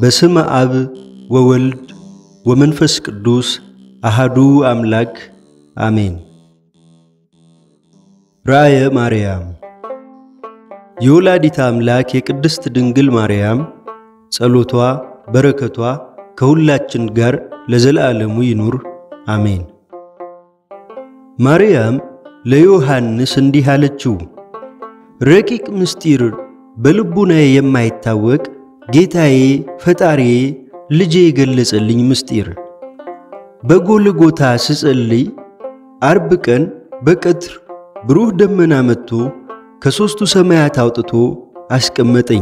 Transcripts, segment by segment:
በስመ አብ ወወልድ ወመንፈስ ቅዱስ አሃዱ አምላክ አሜን። ራእየ ማርያም የወላዲተ አምላክ የቅድስት ድንግል ማርያም ጸሎቷ በረከቷ ከሁላችን ጋር ለዘላለሙ ይኑር አሜን። ማርያም ለዮሐንስ እንዲህ አለችው፣ ረቂቅ ምስጢር በልቡናዬ የማይታወቅ ጌታዬ ፈጣሪዬ ልጄ የገለጸልኝ ምስጢር በጎልጎታ ስጸልይ አርብ ቀን በቀትር ብሩህ ደመና መጥቶ ከሦስቱ ሰማያት አውጥቶ አስቀመጠኝ።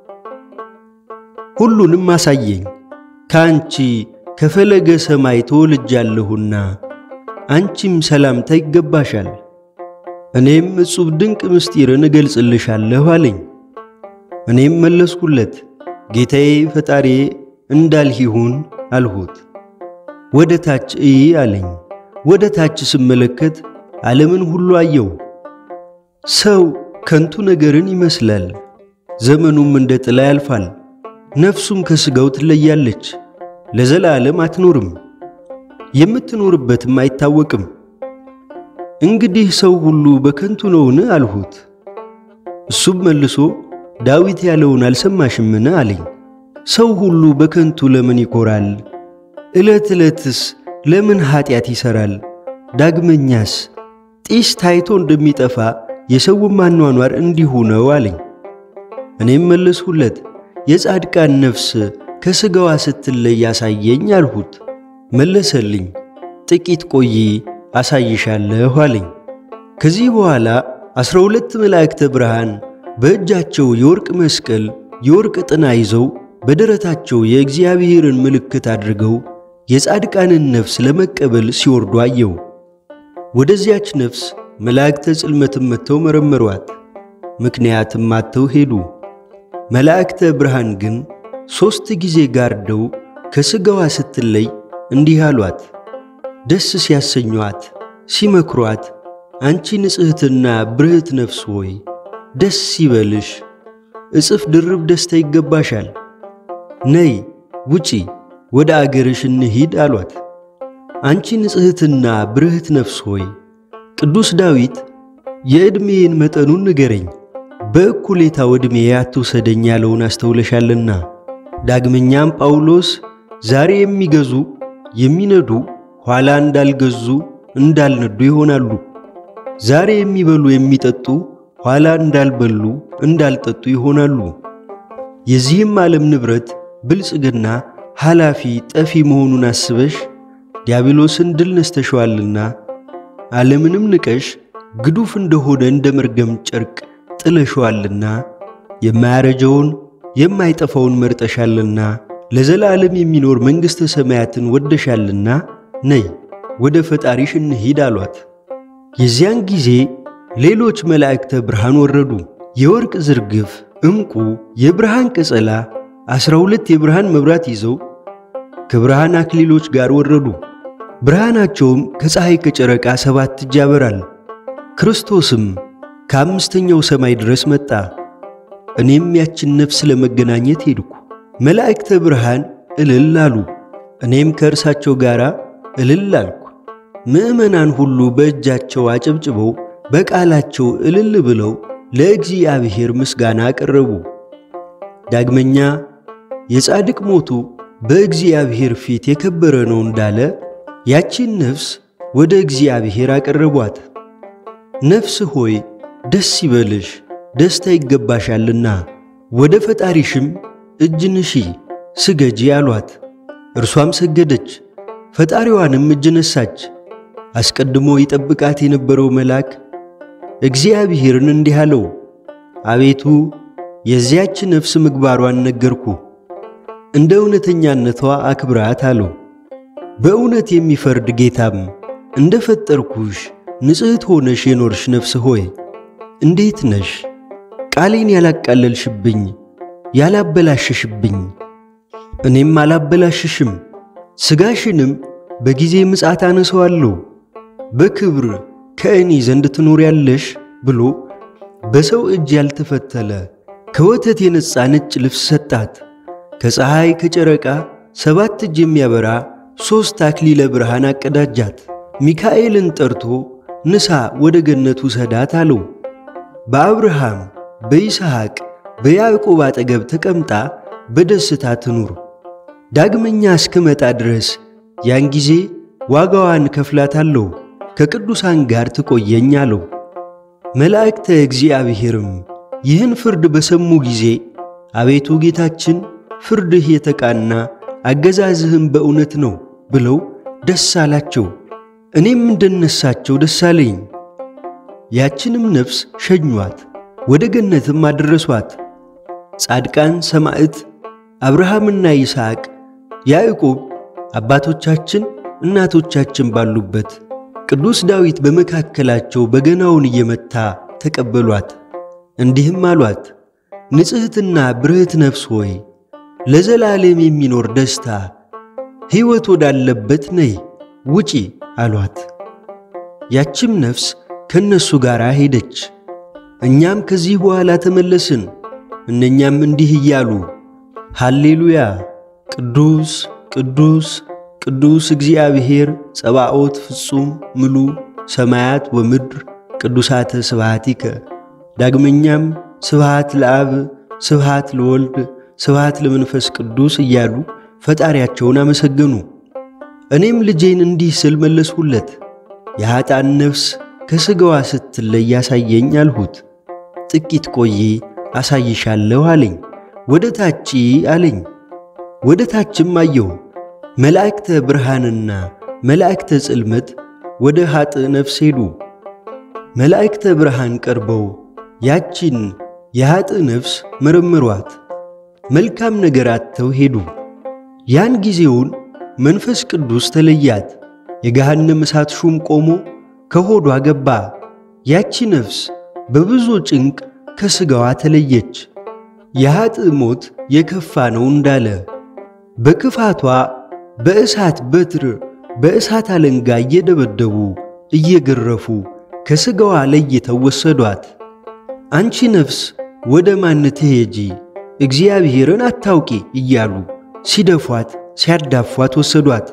ሁሉንም አሳየኝ። ከአንቺ ከፈለገ ሰማይ ተወልጃለሁና አንቺም ሰላምታ ይገባሻል። እኔም እጹብ ድንቅ ምስጢርን እገልጽልሻለሁ አለኝ። እኔም መለስኩለት ጌታዬ ፈጣሪዬ እንዳልህ ይሁን አልሁት። ወደ ታች እይ አለኝ። ወደ ታች ስመለከት ዓለምን ሁሉ አየው። ሰው ከንቱ ነገርን ይመስላል፣ ዘመኑም እንደ ጥላ ያልፋል። ነፍሱም ከሥጋው ትለያለች፣ ለዘላለም አትኖርም፣ የምትኖርበትም አይታወቅም። እንግዲህ ሰው ሁሉ በከንቱ ነውን አልሁት። እሱም መልሶ ዳዊት ያለውን አልሰማሽምን አለኝ። ሰው ሁሉ በከንቱ ለምን ይኮራል? ዕለት ዕለትስ ለምን ኀጢአት ይሠራል? ዳግመኛስ ጢስ ታይቶ እንደሚጠፋ የሰውም አኗኗር እንዲሁ ነው አለኝ። እኔም መለስሁለት የጻድቃን ነፍስ ከሥጋዋ ስትለይ ያሳየኝ አልሁት። መለሰልኝ ጥቂት ቆይ አሳይሻለሁ አለኝ። ከዚህ በኋላ ዐሥራ ሁለት መላእክተ ብርሃን በእጃቸው የወርቅ መስቀል የወርቅ ጥና ይዘው በደረታቸው የእግዚአብሔርን ምልክት አድርገው የጻድቃንን ነፍስ ለመቀበል ሲወርዱ አየው። ወደዚያች ነፍስ መላእክተ ጽልመትም መጥተው መረመሯት፣ ምክንያትም አጥተው ሄዱ። መላእክተ ብርሃን ግን ሦስት ጊዜ ጋርደው ከሥጋዋ ስትለይ እንዲህ አሏት፣ ደስ ሲያሰኟት ሲመክሯት፣ አንቺ ንጽሕትና ብርህት ነፍስ ሆይ ደስ ይበልሽ፣ እጽፍ ድርብ ደስታ ይገባሻል። ነይ ውጪ፣ ወደ አገርሽ እንሂድ አሏት። አንቺ ንጽሕትና ብርህት ነፍስ ሆይ ቅዱስ ዳዊት የዕድሜዬን መጠኑን ንገረኝ፣ በእኩሌታው ዕድሜ አትውሰደኝ ያለውን አስተውለሻልና። ዳግመኛም ጳውሎስ ዛሬ የሚገዙ የሚነዱ ኋላ እንዳልገዙ እንዳልነዱ ይሆናሉ። ዛሬ የሚበሉ የሚጠጡ ኋላ እንዳልበሉ እንዳልጠጡ ይሆናሉ። የዚህም ዓለም ንብረት ብልጽግና ኃላፊ ጠፊ መሆኑን አስበሽ ዲያብሎስን ድል ነስተሸዋልና ዓለምንም ንቀሽ ግዱፍ እንደሆነ እንደ መርገም ጨርቅ ጥለሸዋልና የማያረጀውን የማይጠፋውን መርጠሻልና ለዘላለም የሚኖር መንግሥተ ሰማያትን ወደሻልና ነይ ወደ ፈጣሪሽ እንሂድ አሏት። የዚያን ጊዜ ሌሎች መላእክተ ብርሃን ወረዱ። የወርቅ ዝርግፍ፣ ዕንቁ፣ የብርሃን ቀጸላ ዐሥራ ሁለት የብርሃን መብራት ይዘው ከብርሃን አክሊሎች ጋር ወረዱ። ብርሃናቸውም ከፀሐይ ከጨረቃ ሰባት እጅ ያበራል። ክርስቶስም ከአምስተኛው ሰማይ ድረስ መጣ። እኔም ያችን ነፍስ ለመገናኘት ሄድኩ። መላእክተ ብርሃን እልል አሉ፣ እኔም ከእርሳቸው ጋር እልል አልኩ። ምዕመናን ሁሉ በእጃቸው አጨብጭበው በቃላቸው እልል ብለው ለእግዚአብሔር ምስጋና አቀረቡ። ዳግመኛ የጻድቅ ሞቱ በእግዚአብሔር ፊት የከበረ ነው እንዳለ ያቺን ነፍስ ወደ እግዚአብሔር አቀረቧት። ነፍስ ሆይ ደስ ይበልሽ፣ ደስታ ይገባሻልና ወደ ፈጣሪሽም እጅ ንሺ ስገጂ አሏት። እርሷም ሰገደች፣ ፈጣሪዋንም እጅ ነሳች። አስቀድሞ ይጠብቃት የነበረው መልአክ እግዚአብሔርን እንዲህ አለው፣ አቤቱ የዚያች ነፍስ ምግባሯን ነገርኩ፣ እንደ እውነተኛነቷ አክብራት አለው። በእውነት የሚፈርድ ጌታም እንደ ፈጠርኩሽ ንጽሕት ሆነሽ የኖርሽ ነፍስ ሆይ እንዴት ነሽ? ቃሌን ያላቃለልሽብኝ ያላበላሸሽብኝ፣ እኔም አላበላሽሽም፣ ሥጋሽንም በጊዜ ምጽአት አነሰዋለሁ፣ በክብር ከእኔ ዘንድ ትኖሪያለሽ ብሎ በሰው እጅ ያልተፈተለ ከወተት የነጻ ነጭ ልብስ ሰጣት። ከፀሐይ ከጨረቃ ሰባት እጅ የሚያበራ ሦስት አክሊለ ብርሃን አቀዳጃት። ሚካኤልን ጠርቶ ንሳ ወደ ገነት ውሰዳት አለው። በአብርሃም በይስሐቅ በያዕቆብ አጠገብ ተቀምጣ በደስታ ትኑር። ዳግመኛ እስክመጣ ድረስ ያን ጊዜ ዋጋዋን ከፍላታለሁ፣ ከቅዱሳን ጋር ትቆየኝ አለው። መላእክተ እግዚአብሔርም ይህን ፍርድ በሰሙ ጊዜ አቤቱ ጌታችን ፍርድህ የተቃና አገዛዝህም በእውነት ነው ብለው ደስ አላቸው። እኔም እንደነሳቸው ደስ አለኝ። ያችንም ነፍስ ሸኟት፣ ወደ ገነትም አደረሷት። ጻድቃን ሰማዕት አብርሃምና ይስሐቅ ያዕቆብ አባቶቻችን እናቶቻችን ባሉበት ቅዱስ ዳዊት በመካከላቸው በገናውን እየመታ ተቀበሏት። እንዲህም አሏት፣ ንጽሕትና ብርህት ነፍስ ሆይ ለዘላለም የሚኖር ደስታ ሕይወት ወዳለበት ነይ ውጪ አሏት። ያችም ነፍስ ከእነሱ ጋር ሄደች። እኛም ከዚህ በኋላ ተመለስን። እነኛም እንዲህ እያሉ ሃሌሉያ ቅዱስ ቅዱስ ቅዱስ እግዚአብሔር ጸባኦት ፍጹም ምሉ ሰማያት ወምድር ቅዱሳተ ስብሃቲከ። ዳግመኛም ስብሃት ለአብ ስብሃት ለወልድ ስብሃት ለመንፈስ ቅዱስ እያሉ ፈጣሪያቸውን አመሰገኑ። እኔም ልጄን እንዲህ ስል መለስሁለት፣ የኀጣን ነፍስ ከሥጋዋ ስትለይ ያሳየኝ አልሁት። ጥቂት ቆይ አሳይሻለሁ አለኝ። ወደ ታች አለኝ። ወደ ታችም አየሁ። መላእክተ ብርሃንና መላእክተ ጽልመት ወደ ኀጥ ነፍስ ሄዱ። መላእክተ ብርሃን ቀርበው ያቺን የኀጥ ነፍስ መረመሯት። መልካም ነገር አጥተው ሄዱ። ያን ጊዜውን መንፈስ ቅዱስ ተለያት። የገሃነም እሳት ሹም ቆሞ ከሆዷ ገባ። ያቺ ነፍስ በብዙ ጭንቅ ከሥጋዋ ተለየች። የኀጥ ሞት የከፋ ነው እንዳለ በክፋቷ በእሳት በትር በእሳት አለንጋ እየደበደቡ እየገረፉ ከሥጋዋ ለይተው ወሰዷት። አንቺ ነፍስ ወደ ማን ትሄጂ? እግዚአብሔርን አታውቂ እያሉ ሲደፏት ሲያዳፏት ወሰዷት።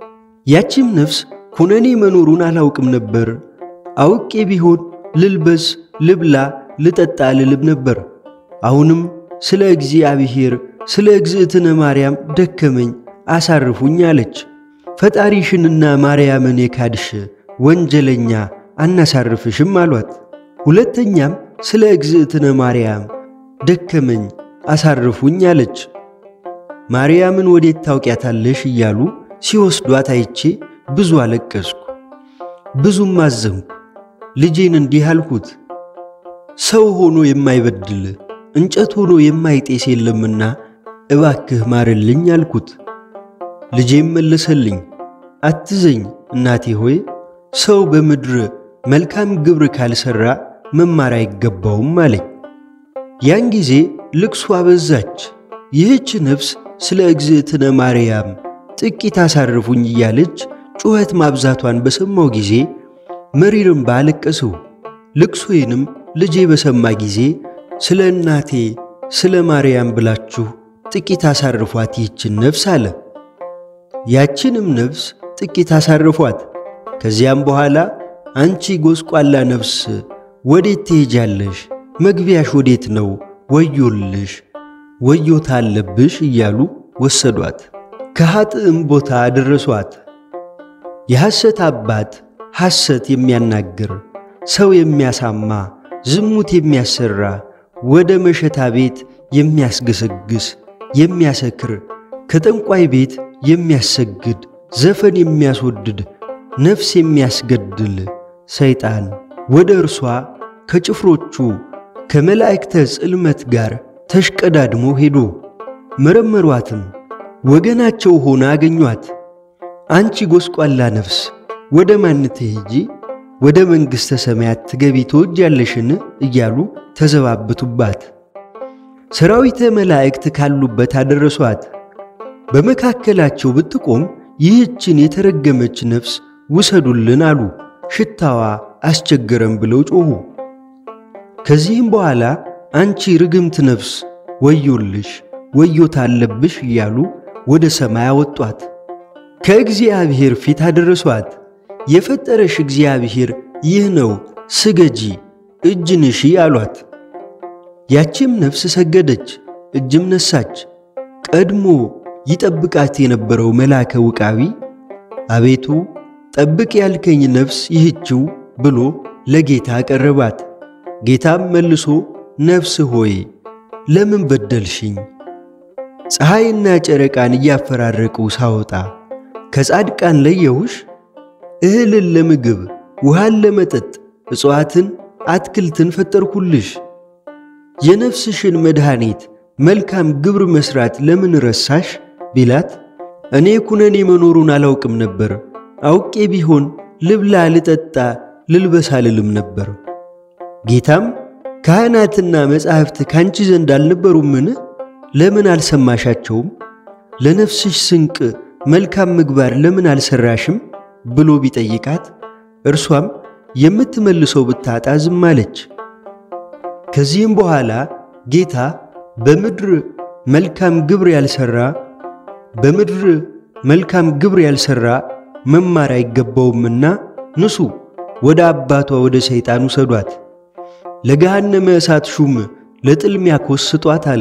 ያቺም ነፍስ ኩነኔ መኖሩን አላውቅም ነበር። አውቄ ቢሆን ልልበስ፣ ልብላ፣ ልጠጣ ልልም ነበር። አሁንም ስለ እግዚአብሔር ስለ እግዝእትነ ማርያም ደከመኝ አሳርፉኝ አለች። ፈጣሪሽንና ማርያምን የካድሽ ወንጀለኛ አናሳርፍሽም አሏት። ሁለተኛም ስለ እግዝእትነ ማርያም ደከመኝ አሳርፉኝ አለች። ማርያምን ወዴት ታውቂያታለሽ እያሉ ሲወስዷት አይቼ ብዙ አለቀስኩ፣ ብዙም አዘንኩ። ልጄን እንዲህ አልኩት፣ ሰው ሆኖ የማይበድል እንጨት ሆኖ የማይጤስ የለምና እባክህ ማርልኝ አልኩት። ልጄም መለሰልኝ፣ አትዘኝ እናቴ ሆይ ሰው በምድር መልካም ግብር ካልሠራ መማር አይገባውም አለኝ። ያን ጊዜ ልቅሶ አበዛች። ይህች ነፍስ ስለ እግዝእትነ ማርያም ጥቂት አሳርፉኝ እያለች ጩኸት ማብዛቷን በሰማው ጊዜ መሪር እንባ አለቀስሁ። ልቅሶዬንም ልጄ በሰማ ጊዜ ስለ እናቴ ስለ ማርያም ብላችሁ ጥቂት አሳርፏት ይህችን ነፍስ አለ። ያችንም ነፍስ ጥቂት አሳርፏት። ከዚያም በኋላ አንቺ ጎስቋላ ነፍስ ወዴት ትሄጃለሽ? መግቢያሽ ወዴት ነው? ወዮልሽ፣ ወዮታ አለብሽ እያሉ ወሰዷት። ከኀጥእም ቦታ አደረሷት። የሐሰት አባት ሐሰት የሚያናግር ሰው የሚያሳማ ዝሙት የሚያሰራ ወደ መሸታ ቤት የሚያስገሰግስ የሚያሰክር ከጠንቋይ ቤት የሚያሰግድ ዘፈን የሚያስወድድ ነፍስ የሚያስገድል ሰይጣን ወደ እርሷ ከጭፍሮቹ ከመላእክተ ጽልመት ጋር ተሽቀዳድሞ ሄዶ መረመሯትም፣ ወገናቸው ሆና አገኟት። አንቺ ጎስቋላ ነፍስ ወደ ማን ትሄጂ? ወደ መንግሥተ ሰማያት ትገቢ ትወጃለሽን? እያሉ ተዘባበቱባት። ሰራዊተ መላእክት ካሉበት አደረሷት። በመካከላቸው ብትቆም ይህችን የተረገመች ነፍስ ውሰዱልን አሉ። ሽታዋ አስቸገረም ብለው ጮኹ። ከዚህም በኋላ አንቺ ርግምት ነፍስ ወዮልሽ፣ ወዮታ አለብሽ እያሉ ወደ ሰማይ አወጧት። ከእግዚአብሔር ፊት አደረሷት። የፈጠረሽ እግዚአብሔር ይህ ነው፣ ስገጂ፣ እጅ ንሺ አሏት። ያቺም ነፍስ ሰገደች፣ እጅም ነሳች። ቀድሞ ይጠብቃት የነበረው መልአከ ውቃቢ አቤቱ ጠብቅ ያልከኝ ነፍስ ይህችው ብሎ ለጌታ አቀረባት። ጌታም መልሶ ነፍስ ሆይ ለምን በደልሽኝ? ፀሐይና ጨረቃን እያፈራረቁ ሳወጣ ከጻድቃን ለየሁሽ። እህልን ለምግብ ውሃን ለመጠጥ እጽዋትን አትክልትን ፈጠርኩልሽ። የነፍስሽን መድኃኒት መልካም ግብር መሥራት ለምን ረሳሽ ቢላት እኔ ኩነኔ መኖሩን አላውቅም ነበር። አውቄ ቢሆን ልብላ፣ ልጠጣ፣ ልልበስ አልልም ነበር። ጌታም ካህናትና መጻሕፍት ካንቺ ዘንድ አልነበሩምን? ለምን አልሰማሻቸውም? ለነፍስሽ ስንቅ መልካም ምግባር ለምን አልሰራሽም? ብሎ ቢጠይቃት እርሷም የምትመልሰው ብታጣ ዝም አለች። ከዚህም በኋላ ጌታ በምድር መልካም ግብር ያልሰራ በምድር መልካም ግብር ያልሰራ መማር አይገባውምና ንሱ ወደ አባቷ ወደ ሰይጣን ውሰዷት፣ ለገሃነመ እሳት ሹም ለጥልሚያ ኮስጧት አለ።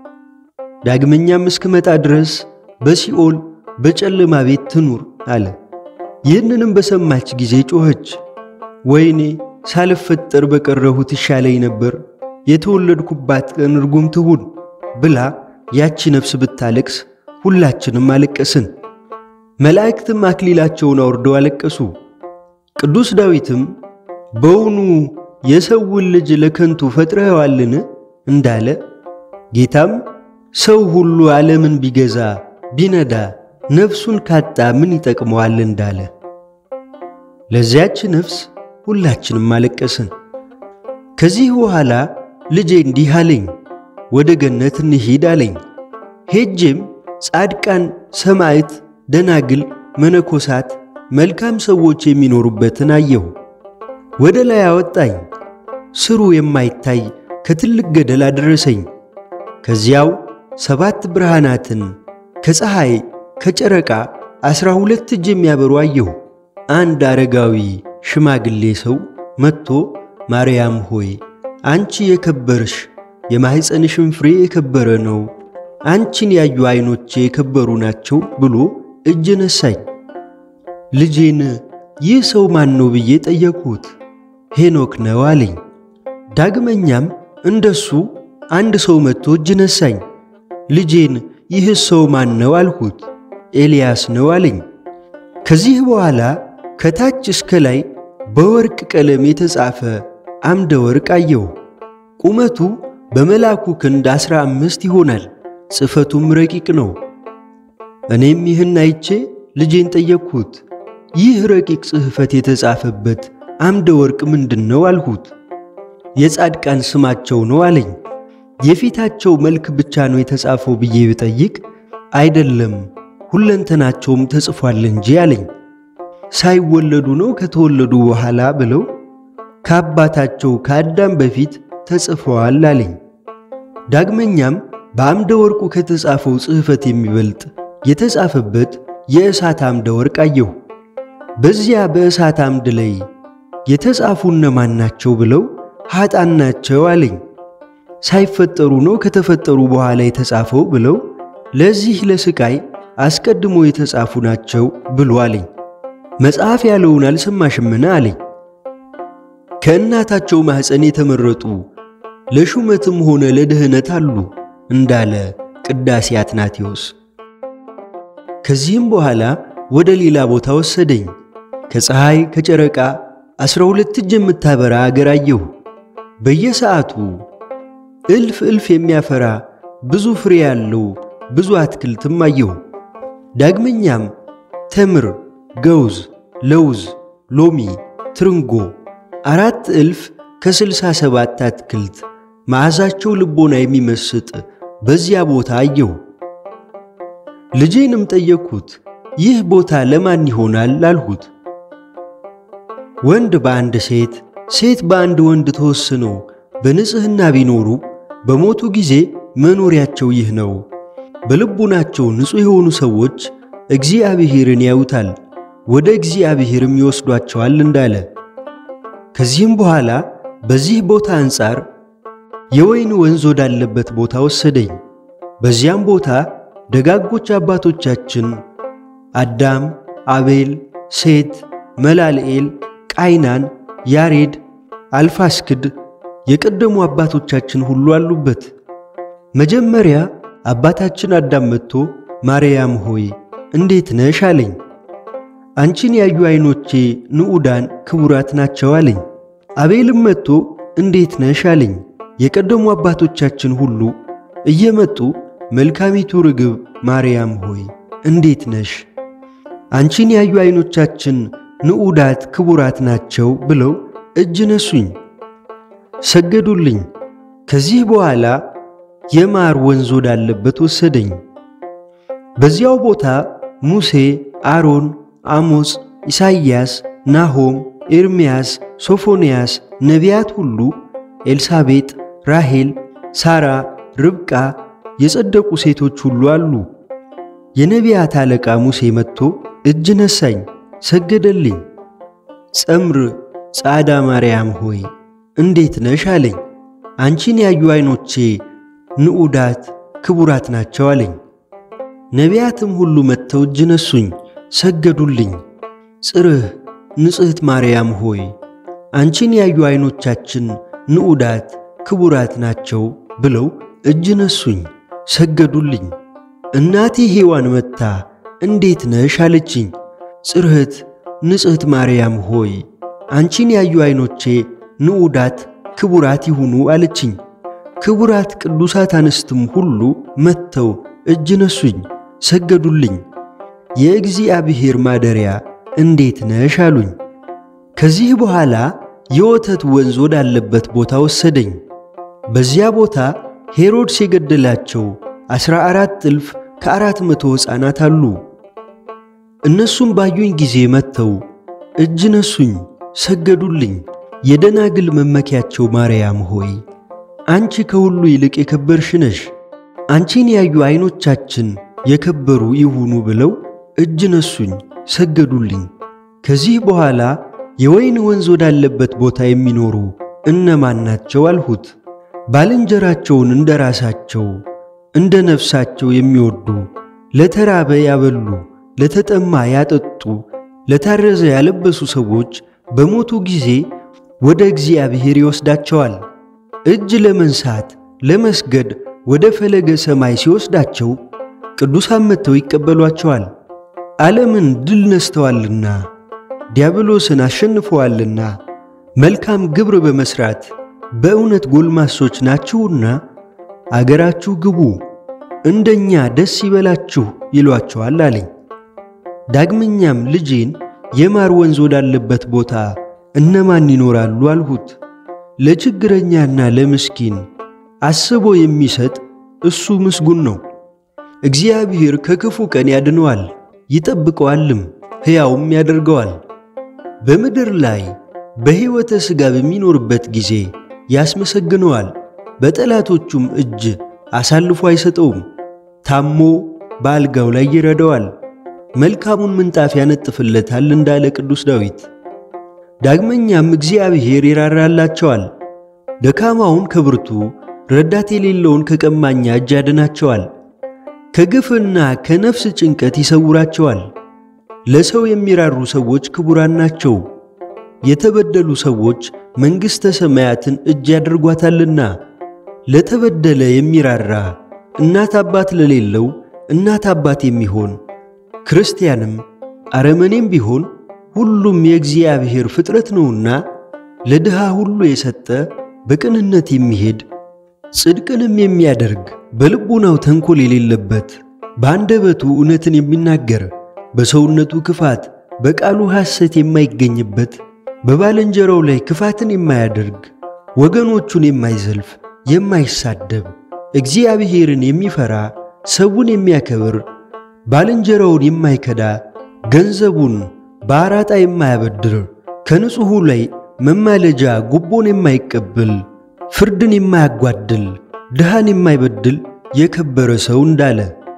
ዳግመኛም እስክመጣ ድረስ በሲኦል በጨለማ ቤት ትኑር አለ። ይህንንም በሰማች ጊዜ ጮኸች፣ ወይኔ ሳልፈጠር በቀረሁት ይሻለኝ ነበር፣ የተወለድኩባት ቀን ርጉም ትሁን ብላ ያቺ ነፍስ ብታለቅስ ሁላችንም አለቀስን። መላእክትም አክሊላቸውን አውርደው አለቀሱ። ቅዱስ ዳዊትም በውኑ የሰውን ልጅ ለከንቱ ፈጥረኸዋልን እንዳለ ጌታም ሰው ሁሉ ዓለምን ቢገዛ ቢነዳ ነፍሱን ካጣ ምን ይጠቅመዋል እንዳለ ለዚያች ነፍስ ሁላችንም አለቀስን። ከዚህ በኋላ ልጄ እንዲህ አለኝ፣ ወደ ገነት እንሂድ አለኝ። ሄጄም ጻድቃን፣ ሰማዕት፣ ደናግል፣ መነኮሳት፣ መልካም ሰዎች የሚኖሩበትን አየሁ። ወደ ላይ አወጣኝ፣ ስሩ የማይታይ ከትልቅ ገደል አደረሰኝ። ከዚያው ሰባት ብርሃናትን ከፀሐይ ከጨረቃ ዐሥራ ሁለት እጅ የሚያበሩ አየሁ። አንድ አረጋዊ ሽማግሌ ሰው መጥቶ ማርያም ሆይ አንቺ የከበርሽ የማኅፀንሽም ፍሬ የከበረ ነው፣ አንቺን ያዩ ዐይኖቼ የከበሩ ናቸው ብሎ እጅ ነሳኝ። ልጄን ይህ ሰው ማን ነው ብዬ ጠየቅሁት። ሄኖክ ነው አለኝ። ዳግመኛም እንደሱ አንድ ሰው መጥቶ እጅ ነሳኝ። ልጄን ይህ ሰው ማን ነው አልሁት። ኤልያስ ነው አለኝ። ከዚህ በኋላ ከታች እስከ ላይ በወርቅ ቀለም የተጻፈ አምደ ወርቅ አየሁ። ቁመቱ በመልአኩ ክንድ ዐሥራ አምስት ይሆናል፣ ጽሕፈቱም ረቂቅ ነው። እኔም ይህን አይቼ ልጄን ጠየቅሁት። ይህ ረቂቅ ጽሕፈት የተጻፈበት አምደ ወርቅ ምንድን ነው አልሁት። የጻድቃን ስማቸው ነው አለኝ። የፊታቸው መልክ ብቻ ነው የተጻፈው ብዬ ብጠይቅ አይደለም ሁለንተናቸውም ተጽፏል እንጂ አለኝ። ሳይወለዱ ነው ከተወለዱ በኋላ ብለው ከአባታቸው ከአዳም በፊት ተጽፈዋል አለኝ። ዳግመኛም በአምደ ወርቁ ከተጻፈው ጽሕፈት የሚበልጥ የተጻፈበት የእሳት አምደ ወርቅ አየሁ። በዚያ በእሳት አምድ ላይ የተጻፉ እነማን ናቸው ብለው ኀጣን ናቸው አለኝ። ሳይፈጠሩ ነው ከተፈጠሩ በኋላ የተጻፈው ብለው ለዚህ ለስቃይ አስቀድሞ የተጻፉ ናቸው ብሎ አለኝ። መጽሐፍ ያለውን አልሰማሽምን አለኝ። ከእናታቸው ማኅፀን የተመረጡ ለሹመትም ሆነ ለድኅነት አሉ እንዳለ ቅዳሴ አትናቴዎስ። ከዚህም በኋላ ወደ ሌላ ቦታ ወሰደኝ። ከፀሐይ ከጨረቃ ዐሥራ ሁለት እጅ የምታበራ አገር አየሁ። በየሰዓቱ እልፍ እልፍ የሚያፈራ ብዙ ፍሬ ያለው ብዙ አትክልትም አየሁ። ዳግመኛም ተምር፣ ገውዝ፣ ለውዝ፣ ሎሚ፣ ትርንጎ አራት እልፍ ከስልሳ ሰባት አትክልት መዓዛቸው ልቦና የሚመስጥ በዚያ ቦታ አየሁ። ልጄንም ጠየቅሁት፣ ይህ ቦታ ለማን ይሆናል አልሁት። ወንድ በአንድ ሴት፣ ሴት በአንድ ወንድ ተወስነው በንጽሕና ቢኖሩ በሞቱ ጊዜ መኖሪያቸው ይህ ነው በልቡናቸው ንጹሕ የሆኑ ሰዎች እግዚአብሔርን ያዩታል፣ ወደ እግዚአብሔርም ይወስዷቸዋል እንዳለ ከዚህም በኋላ በዚህ ቦታ አንጻር የወይን ወንዝ ወዳለበት ቦታ ወሰደኝ። በዚያም ቦታ ደጋጎች አባቶቻችን አዳም፣ አቤል፣ ሴት፣ መላልኤል፣ ቃይናን፣ ያሬድ፣ አልፋስክድ የቀደሙ አባቶቻችን ሁሉ አሉበት። መጀመሪያ አባታችን አዳም መጥቶ ማርያም ሆይ እንዴት ነሽ አለኝ። አንቺን ያዩ ዐይኖቼ ንዑዳን ክቡራት ናቸው አለኝ። አቤልም መጥቶ እንዴት ነሽ አለኝ። የቀደሙ አባቶቻችን ሁሉ እየመጡ መልካሚቱ ርግብ ማርያም ሆይ እንዴት ነሽ? አንቺን ያዩ ዐይኖቻችን ንዑዳት ክቡራት ናቸው ብለው እጅ ነሱኝ፣ ሰገዱልኝ። ከዚህ በኋላ የማር ወንዝ ወዳለበት ወሰደኝ። በዚያው ቦታ ሙሴ፣ አሮን፣ አሞጽ፣ ኢሳይያስ፣ ናሆም፣ ኤርምያስ፣ ሶፎንያስ ነቢያት ሁሉ ኤልሳቤጥ፣ ራሔል፣ ሳራ፣ ርብቃ የጸደቁ ሴቶች ሁሉ አሉ። የነቢያት አለቃ ሙሴ መጥቶ እጅ ነሳኝ፣ ሰገደልኝ። ጸምር ጻዳ ማርያም ሆይ እንዴት ነሽ አለኝ። አንቺን ያዩ ዐይኖቼ ንዑዳት ክቡራት ናቸው አለኝ። ነቢያትም ሁሉ መጥተው እጅ ነሱኝ፣ ሰገዱልኝ። ጽርህ ንጽሕት ማርያም ሆይ አንቺን ያዩ ዐይኖቻችን ንዑዳት ክቡራት ናቸው ብለው እጅ ነሱኝ፣ ሰገዱልኝ። እናቴ ሔዋን መጥታ እንዴት ነሽ አለችኝ። ጽርህት ንጽሕት ማርያም ሆይ አንቺን ያዩ ዐይኖቼ ንዑዳት ክቡራት ይሁኑ አለችኝ። ክቡራት ቅዱሳት አንስትም ሁሉ መጥተው እጅ ነሱኝ፣ ሰገዱልኝ። የእግዚአብሔር ማደሪያ እንዴት ነሽ አሉኝ። ከዚህ በኋላ የወተት ወንዝ ወዳለበት ቦታ ወሰደኝ። በዚያ ቦታ ሄሮድስ የገደላቸው ዐሥራ አራት እልፍ ከአራት መቶ ሕፃናት አሉ። እነሱም ባዩኝ ጊዜ መጥተው እጅ ነሱኝ፣ ሰገዱልኝ። የደናግል መመኪያቸው ማርያም ሆይ አንቺ ከሁሉ ይልቅ የከበርሽ ነሽ፣ አንቺን ያዩ ዐይኖቻችን የከበሩ ይሁኑ ብለው እጅ ነሱኝ፣ ሰገዱልኝ። ከዚህ በኋላ የወይን ወንዝ ወዳለበት ቦታ የሚኖሩ እነማን ናቸው አልሁት። ባልንጀራቸውን እንደ ራሳቸው እንደ ነፍሳቸው የሚወዱ ለተራበ ያበሉ፣ ለተጠማ ያጠጡ፣ ለታረዘ ያለበሱ ሰዎች በሞቱ ጊዜ ወደ እግዚአብሔር ይወስዳቸዋል። እጅ ለመንሳት ለመስገድ ወደ ፈለገ ሰማይ ሲወስዳቸው ቅዱሳን መጥተው ይቀበሏቸዋል። ዓለምን ድል ነስተዋልና ዲያብሎስን አሸንፈዋልና መልካም ግብር በመሥራት በእውነት ጎልማሶች ናችሁና አገራችሁ ግቡ፣ እንደኛ ደስ ይበላችሁ ይሏቸዋል አለኝ። ዳግመኛም ልጄን የማር ወንዝ ወዳለበት ቦታ እነማን ይኖራሉ አልሁት። ለችግረኛና ለምስኪን አስቦ የሚሰጥ እሱ ምስጉን ነው። እግዚአብሔር ከክፉ ቀን ያድነዋል፣ ይጠብቀዋልም፣ ሕያውም ያደርገዋል። በምድር ላይ በሕይወተ ሥጋ በሚኖርበት ጊዜ ያስመሰግነዋል፣ በጠላቶቹም እጅ አሳልፎ አይሰጠውም። ታሞ በአልጋው ላይ ይረዳዋል፣ መልካሙን ምንጣፍ ያነጥፍለታል እንዳለ ቅዱስ ዳዊት። ዳግመኛም እግዚአብሔር ይራራላቸዋል፣ ደካማውን ከብርቱ ረዳት የሌለውን ከቀማኛ እጅ ያድናቸዋል። ከግፍና ከነፍስ ጭንቀት ይሰውራቸዋል። ለሰው የሚራሩ ሰዎች ክቡራን ናቸው። የተበደሉ ሰዎች መንግሥተ ሰማያትን እጅ ያደርጓታልና። ለተበደለ የሚራራ እናት አባት ለሌለው እናት አባት የሚሆን ክርስቲያንም አረመኔም ቢሆን ሁሉም የእግዚአብሔር ፍጥረት ነውና ለድሃ ሁሉ የሰጠ በቅንነት የሚሄድ ጽድቅንም የሚያደርግ በልቡናው ተንኮል የሌለበት በአንደበቱ እውነትን የሚናገር በሰውነቱ ክፋት በቃሉ ሐሰት የማይገኝበት በባልንጀራው ላይ ክፋትን የማያደርግ ወገኖቹን የማይዘልፍ የማይሳደብ እግዚአብሔርን የሚፈራ ሰውን የሚያከብር ባልንጀራውን የማይከዳ ገንዘቡን በአራጣ የማያበድር ከንጹሑ ላይ መማለጃ ጉቦን የማይቀበል ፍርድን የማያጓድል ድሃን የማይበድል የከበረ ሰው እንዳለ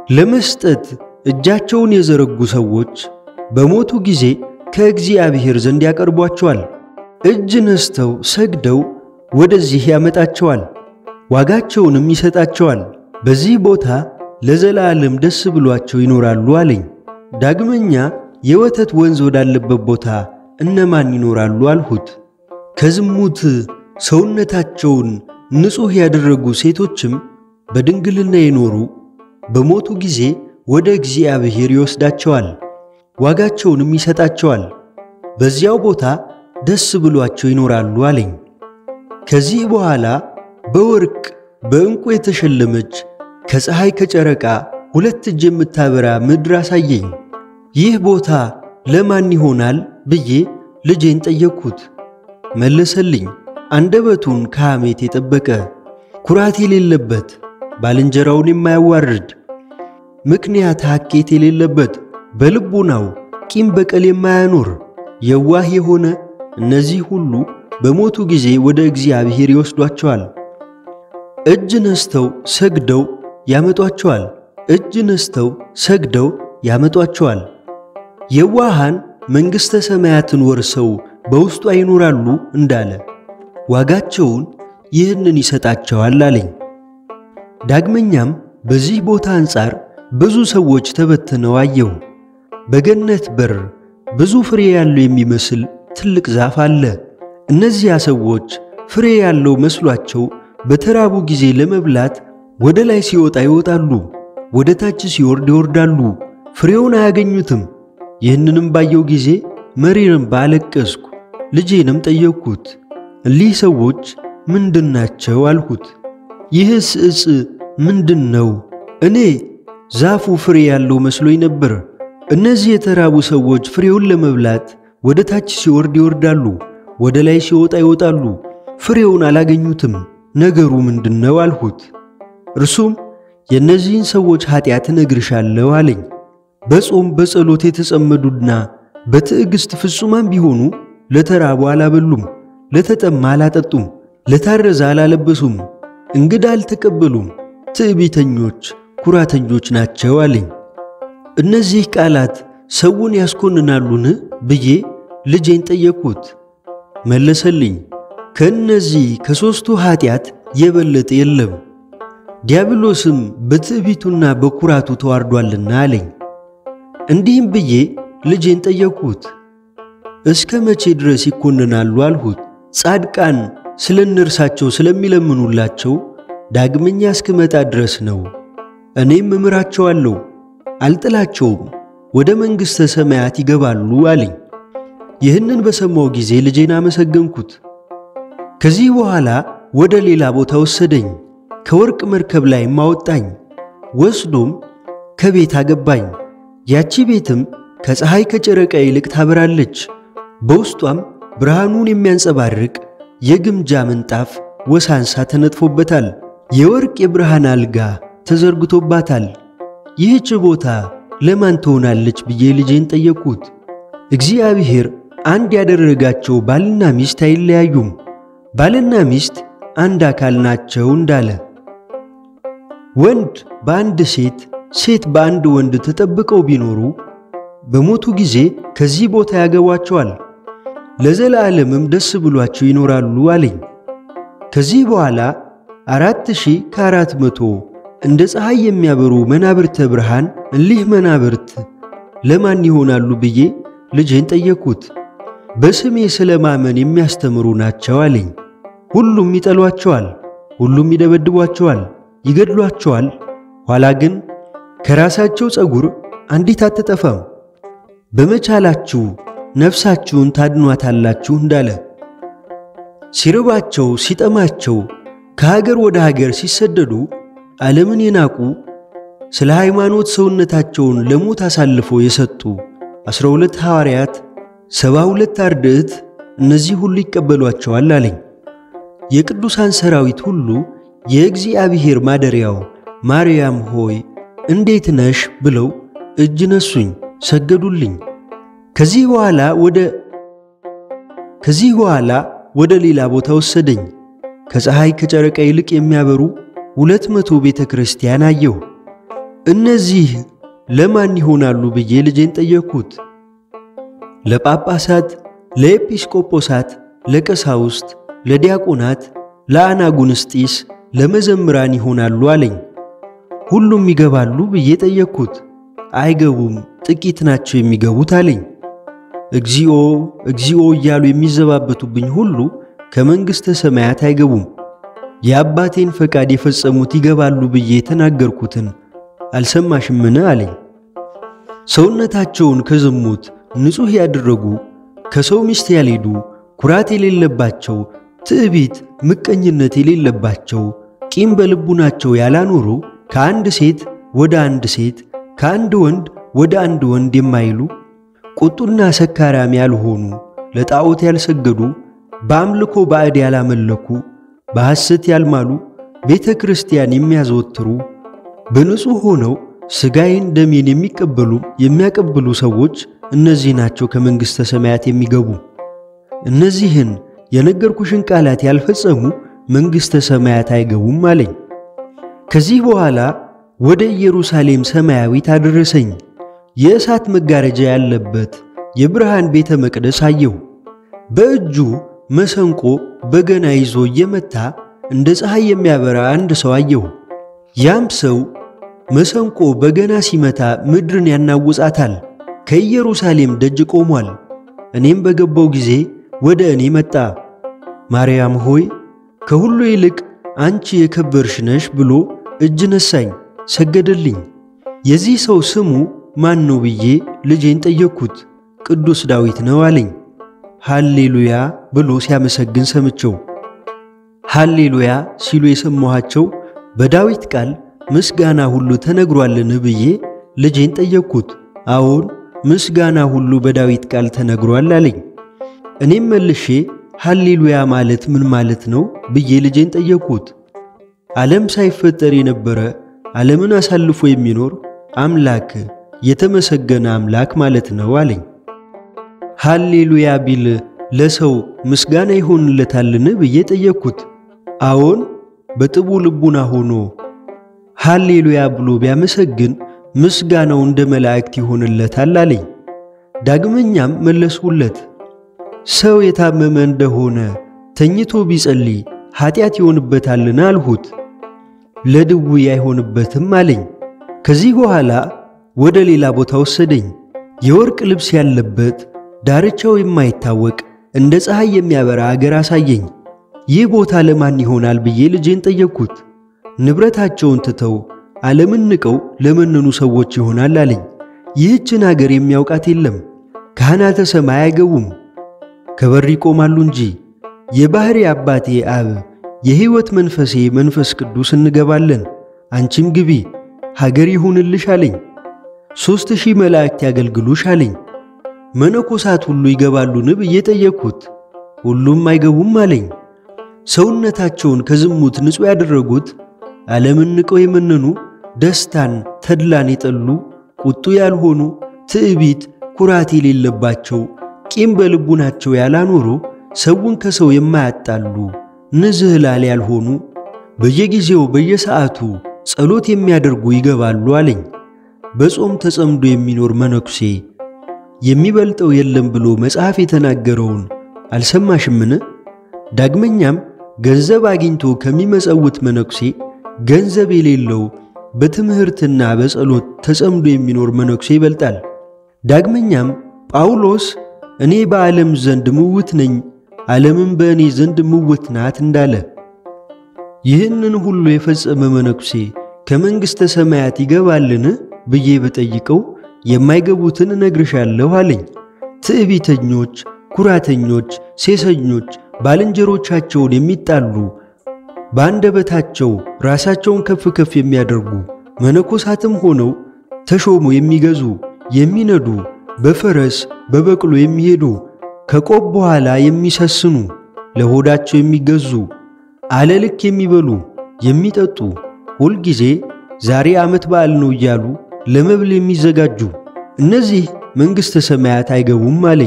ለመስጠት እጃቸውን የዘረጉ ሰዎች በሞቱ ጊዜ ከእግዚአብሔር ዘንድ ያቀርቧቸዋል። እጅ ነስተው ሰግደው ወደዚህ ያመጣቸዋል፣ ዋጋቸውንም ይሰጣቸዋል። በዚህ ቦታ ለዘላለም ደስ ብሏቸው ይኖራሉ አለኝ። ዳግመኛ የወተት ወንዝ ወዳለበት ቦታ እነማን ይኖራሉ አልሁት። ከዝሙት ሰውነታቸውን ንጹሕ ያደረጉ ሴቶችም በድንግልና የኖሩ በሞቱ ጊዜ ወደ እግዚአብሔር ይወስዳቸዋል፣ ዋጋቸውንም ይሰጣቸዋል። በዚያው ቦታ ደስ ብሏቸው ይኖራሉ አለኝ። ከዚህ በኋላ በወርቅ በዕንቁ የተሸለመች ከፀሐይ ከጨረቃ ሁለት እጅ የምታበራ ምድር አሳየኝ። ይህ ቦታ ለማን ይሆናል ብዬ ልጄን ጠየቅኩት። መለሰልኝ፣ አንደበቱን ከሐሜት የጠበቀ ኩራት የሌለበት ባልንጀራውን የማያዋርድ ምክንያት ሐኬት የሌለበት በልቡናው ቂም በቀል የማያኖር የዋህ የሆነ እነዚህ ሁሉ በሞቱ ጊዜ ወደ እግዚአብሔር ይወስዷቸዋል። እጅ ነስተው ሰግደው ያመጧቸዋል። እጅ ነስተው ሰግደው ያመጧቸዋል። የዋሃን መንግሥተ ሰማያትን ወርሰው በውስጧ ይኖራሉ እንዳለ ዋጋቸውን ይህንን ይሰጣቸዋል አለኝ። ዳግመኛም በዚህ ቦታ አንጻር ብዙ ሰዎች ተበትነው አየሁ። በገነት በር ብዙ ፍሬ ያለው የሚመስል ትልቅ ዛፍ አለ። እነዚያ ሰዎች ፍሬ ያለው መስሏቸው በተራቡ ጊዜ ለመብላት ወደ ላይ ሲወጣ ይወጣሉ፣ ወደ ታች ሲወርድ ይወርዳሉ፣ ፍሬውን አያገኙትም። ይህንንም ባየው ጊዜ መሪርም ባለቀስኩ። ልጄንም ጠየቅኩት፣ እሊህ ሰዎች ምንድናቸው አልሁት። ይህስ ዕፅ ምንድን ነው? እኔ ዛፉ ፍሬ ያለው መስሎኝ ነበር። እነዚህ የተራቡ ሰዎች ፍሬውን ለመብላት ወደ ታች ሲወርድ ይወርዳሉ፣ ወደ ላይ ሲወጣ ይወጣሉ፣ ፍሬውን አላገኙትም። ነገሩ ምንድን ነው አልሁት። እርሱም የእነዚህን ሰዎች ኀጢአት እነግርሻለሁ አለኝ። በጾም በጸሎት የተጸመዱና በትዕግሥት ፍጹማን ቢሆኑ ለተራቡ አላበሉም፣ ለተጠማ አላጠጡም፣ ለታረዘ አላለበሱም፣ እንግዳ አልተቀበሉም፣ ትዕቢተኞች ኩራተኞች ናቸው አለኝ። እነዚህ ቃላት ሰውን ያስኮንናሉን ብዬ ልጄን ጠየቅሁት። መለሰልኝ፣ ከእነዚህ ከሦስቱ ኀጢአት የበለጠ የለም፣ ዲያብሎስም በትዕቢቱና በኩራቱ ተዋርዷልና አለኝ። እንዲህም ብዬ ልጄን ጠየቅሁት፣ እስከ መቼ ድረስ ይኮንናሉ አልሁት። ጻድቃን ስለ እነርሳቸው ስለሚለምኑላቸው ዳግመኛ እስክመጣ ድረስ ነው። እኔም እምራቸዋለሁ፣ አልጥላቸውም፣ ወደ መንግሥተ ሰማያት ይገባሉ አለኝ። ይህንን በሰማው ጊዜ ልጄን አመሰገንኩት። ከዚህ በኋላ ወደ ሌላ ቦታ ወሰደኝ፣ ከወርቅ መርከብ ላይም አወጣኝ። ወስዶም ከቤት አገባኝ። ያቺ ቤትም ከፀሐይ ከጨረቃ ይልቅ ታበራለች። በውስጧም ብርሃኑን የሚያንጸባርቅ የግምጃ ምንጣፍ ወሳንሳ ተነጥፎበታል። የወርቅ የብርሃን አልጋ ተዘርግቶባታል። ይህች ቦታ ለማን ትሆናለች ብዬ ልጄን ጠየቅሁት። እግዚአብሔር አንድ ያደረጋቸው ባልና ሚስት አይለያዩም፣ ባልና ሚስት አንድ አካል ናቸው እንዳለ ወንድ በአንድ ሴት ሴት በአንድ ወንድ ተጠብቀው ቢኖሩ በሞቱ ጊዜ ከዚህ ቦታ ያገቧቸዋል፣ ለዘላለምም ደስ ብሏቸው ይኖራሉ አለኝ። ከዚህ በኋላ አራት ሺህ ከአራት መቶ እንደ ፀሐይ የሚያበሩ መናብርተ ብርሃን እሊህ መናብርት ለማን ይሆናሉ ብዬ ልጄን ጠየቅሁት። በስሜ ስለ ማመን የሚያስተምሩ ናቸው አለኝ። ሁሉም ይጠሏቸዋል፣ ሁሉም ይደበድቧቸዋል፣ ይገድሏቸዋል። ኋላ ግን ከራሳቸው ፀጉር አንዲት አትጠፋም። በመቻላችሁ ነፍሳችሁን ታድኗታላችሁ እንዳለ ሲርባቸው ሲጠማቸው ከሀገር ወደ ሀገር ሲሰደዱ ዓለምን የናቁ ስለ ሃይማኖት ሰውነታቸውን ለሞት አሳልፎ የሰጡ ዐሥራ ሁለት ሐዋርያት፣ ሰባ ሁለት አርድዕት እነዚህ ሁሉ ይቀበሏቸዋል አለኝ። የቅዱሳን ሰራዊት ሁሉ የእግዚአብሔር ማደሪያው ማርያም ሆይ እንዴት ነሽ ብለው እጅ ነሱኝ፣ ሰገዱልኝ። ከዚህ በኋላ ወደ ከዚህ በኋላ ወደ ሌላ ቦታ ወሰደኝ። ከፀሐይ ከጨረቃ ይልቅ የሚያበሩ ሁለት መቶ ቤተ ክርስቲያን አየሁ። እነዚህ ለማን ይሆናሉ ብዬ ልጄን ጠየቅኩት። ለጳጳሳት፣ ለኤጲስቆጶሳት፣ ለቀሳውስት፣ ለዲያቆናት፣ ለአናጉንስጢስ፣ ለመዘምራን ይሆናሉ አለኝ። ሁሉም ይገባሉ ብዬ ጠየቅኩት። አይገቡም፣ ጥቂት ናቸው የሚገቡት አለኝ። እግዚኦ እግዚኦ እያሉ የሚዘባበቱብኝ ሁሉ ከመንግሥተ ሰማያት አይገቡም። የአባቴን ፈቃድ የፈጸሙት ይገባሉ ብዬ የተናገርኩትን አልሰማሽምን? አለኝ። ሰውነታቸውን ከዝሙት ንጹሕ ያደረጉ ከሰው ሚስት ያልሄዱ ኩራት የሌለባቸው ትዕቢት፣ ምቀኝነት የሌለባቸው ቂም በልቡናቸው ያላኖሩ ከአንድ ሴት ወደ አንድ ሴት ከአንድ ወንድ ወደ አንድ ወንድ የማይሉ ቁጡና ሰካራም ያልሆኑ ለጣዖት ያልሰገዱ በአምልኮ ባዕድ ያላመለኩ በሐሰት ያልማሉ ቤተ ክርስቲያን የሚያዘወትሩ በንጹሕ ሆነው ሥጋዬን ደሜን የሚቀበሉ የሚያቀብሉ ሰዎች እነዚህ ናቸው ከመንግሥተ ሰማያት የሚገቡ። እነዚህን የነገርኩሽን ቃላት ያልፈጸሙ መንግሥተ ሰማያት አይገቡም አለኝ። ከዚህ በኋላ ወደ ኢየሩሳሌም ሰማያዊት አደረሰኝ። የእሳት መጋረጃ ያለበት የብርሃን ቤተ መቅደስ አየሁ። በእጁ መሰንቆ በገና ይዞ እየመታ እንደ ፀሐይ የሚያበራ አንድ ሰው አየሁ። ያም ሰው መሰንቆ በገና ሲመታ ምድርን ያናውጻታል። ከኢየሩሳሌም ደጅ ቆሟል። እኔም በገባው ጊዜ ወደ እኔ መጣ። ማርያም ሆይ ከሁሉ ይልቅ አንቺ የከበርሽ ነሽ ብሎ እጅ ነሳኝ፣ ሰገደልኝ። የዚህ ሰው ስሙ ማን ነው ብዬ ልጄን ጠየቅኩት። ቅዱስ ዳዊት ነው አለኝ። ሃሌሉያ ብሎ ሲያመሰግን ሰምቸው። ሃሌሉያ ሲሉ የሰማኋቸው በዳዊት ቃል ምስጋና ሁሉ ተነግሯልን ብዬ ልጄን ጠየቅኩት። አዎን ምስጋና ሁሉ በዳዊት ቃል ተነግሯል አለኝ። እኔም መልሼ ሃሌሉያ ማለት ምን ማለት ነው ብዬ ልጄን ጠየቅኩት። ዓለም ሳይፈጠር የነበረ ዓለምን አሳልፎ የሚኖር አምላክ የተመሰገነ አምላክ ማለት ነው አለኝ። ሃሌሉያ ቢል ለሰው ምስጋና ይሆንለታልን ብዬ ጠየቅኩት። አዎን በጥቡ ልቡና ሆኖ ሃሌሉያ ብሎ ቢያመሰግን ምስጋናው እንደ መላእክት ይሆንለታል አለኝ። ዳግመኛም መለስሁለት፣ ሰው የታመመ እንደሆነ ተኝቶ ቢጸልይ ኀጢአት ይሆንበታልን አልሁት። ለድውይ አይሆንበትም አለኝ። ከዚህ በኋላ ወደ ሌላ ቦታ ወሰደኝ። የወርቅ ልብስ ያለበት ዳርቻው የማይታወቅ እንደ ፀሐይ የሚያበራ አገር አሳየኝ። ይህ ቦታ ለማን ይሆናል ብዬ ልጄን ጠየቅኩት። ንብረታቸውን ትተው ዓለምን ንቀው ለመነኑ ሰዎች ይሆናል አለኝ። ይህችን አገር የሚያውቃት የለም። ካህናተ ሰማይ አይገቡም፣ ከበር ይቆማሉ እንጂ። የባሕሪ አባቴ አብ የሕይወት መንፈሴ መንፈስ ቅዱስ እንገባለን፣ አንቺም ግቢ ሀገር ይሁንልሽ አለኝ። ሦስት ሺህ መላእክት ያገልግሉሽ አለኝ። መነኮሳት ሁሉ ይገባሉን ብዬ ጠየቅኩት። ሁሉም አይገቡም አለኝ። ሰውነታቸውን ከዝሙት ንጹሕ ያደረጉት ዓለምን ንቀው የመነኑ ደስታን ተድላን የጠሉ ቁጡ ያልሆኑ ትዕቢት ኩራት የሌለባቸው ቂም በልቡናቸው ያላኖሩ ሰውን ከሰው የማያጣሉ ንዝህላል ያልሆኑ በየጊዜው በየሰዓቱ ጸሎት የሚያደርጉ ይገባሉ አለኝ። በጾም ተጸምዶ የሚኖር መነኩሴ የሚበልጠው የለም ብሎ መጽሐፍ የተናገረውን አልሰማሽምን? ዳግመኛም ገንዘብ አግኝቶ ከሚመጸውት መነኩሴ ገንዘብ የሌለው በትምህርትና በጸሎት ተጸምዶ የሚኖር መነኩሴ ይበልጣል። ዳግመኛም ጳውሎስ እኔ በዓለም ዘንድ ምውት ነኝ፣ ዓለምም በእኔ ዘንድ ምውት ናት እንዳለ ይህንን ሁሉ የፈጸመ መነኩሴ ከመንግሥተ ሰማያት ይገባልን ብዬ በጠይቀው የማይገቡትን እነግርሻለሁ አለኝ። ትዕቢተኞች፣ ኩራተኞች፣ ሴሰኞች፣ ባልንጀሮቻቸውን የሚጣሉ በአንደበታቸው ራሳቸውን ከፍ ከፍ የሚያደርጉ መነኮሳትም ሆነው ተሾሞ የሚገዙ የሚነዱ በፈረስ በበቅሎ የሚሄዱ ከቆብ በኋላ የሚሰስኑ ለሆዳቸው የሚገዙ አለልክ የሚበሉ የሚጠጡ ሁልጊዜ ዛሬ ዓመት በዓል ነው እያሉ ለመብል የሚዘጋጁ እነዚህ መንግሥተ ሰማያት አይገቡም አለኝ።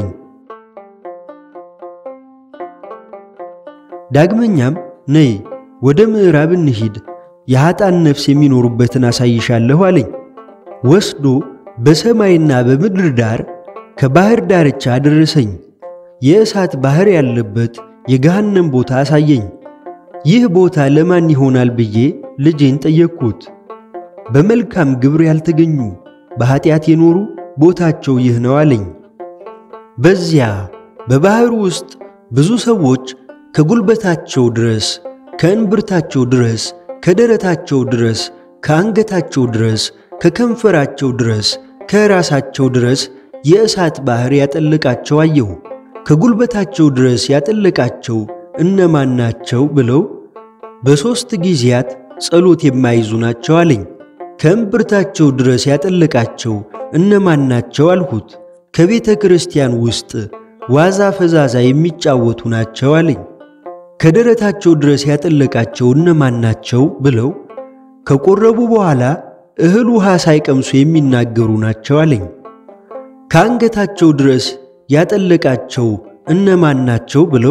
ዳግመኛም ነይ ወደ ምዕራብ እንሂድ፣ የኀጣን ነፍስ የሚኖሩበትን አሳይሻለሁ አለኝ። ወስዶ በሰማይና በምድር ዳር ከባህር ዳርቻ አደረሰኝ። የእሳት ባህር ያለበት የገሃነም ቦታ አሳየኝ። ይህ ቦታ ለማን ይሆናል ብዬ ልጄን ጠየቅኩት። በመልካም ግብር ያልተገኙ በኀጢአት የኖሩ ቦታቸው ይህ ነው አለኝ። በዚያ በባሕሩ ውስጥ ብዙ ሰዎች ከጉልበታቸው ድረስ፣ ከእንብርታቸው ድረስ፣ ከደረታቸው ድረስ፣ ከአንገታቸው ድረስ፣ ከከንፈራቸው ድረስ፣ ከራሳቸው ድረስ የእሳት ባሕር ያጠለቃቸው አየሁ። ከጉልበታቸው ድረስ ያጠለቃቸው እነማን ናቸው ብለው በሦስት ጊዜያት ጸሎት የማይዙ ናቸው አለኝ። ከእምብርታቸው ድረስ ያጠለቃቸው እነማን ናቸው አልሁት። ከቤተ ክርስቲያን ውስጥ ዋዛ ፈዛዛ የሚጫወቱ ናቸው አለኝ። ከደረታቸው ድረስ ያጠለቃቸው እነማን ናቸው ብለው ከቆረቡ በኋላ እህል ውሃ ሳይቀምሱ የሚናገሩ ናቸው አለኝ። ከአንገታቸው ድረስ ያጠለቃቸው እነማን ናቸው ብለው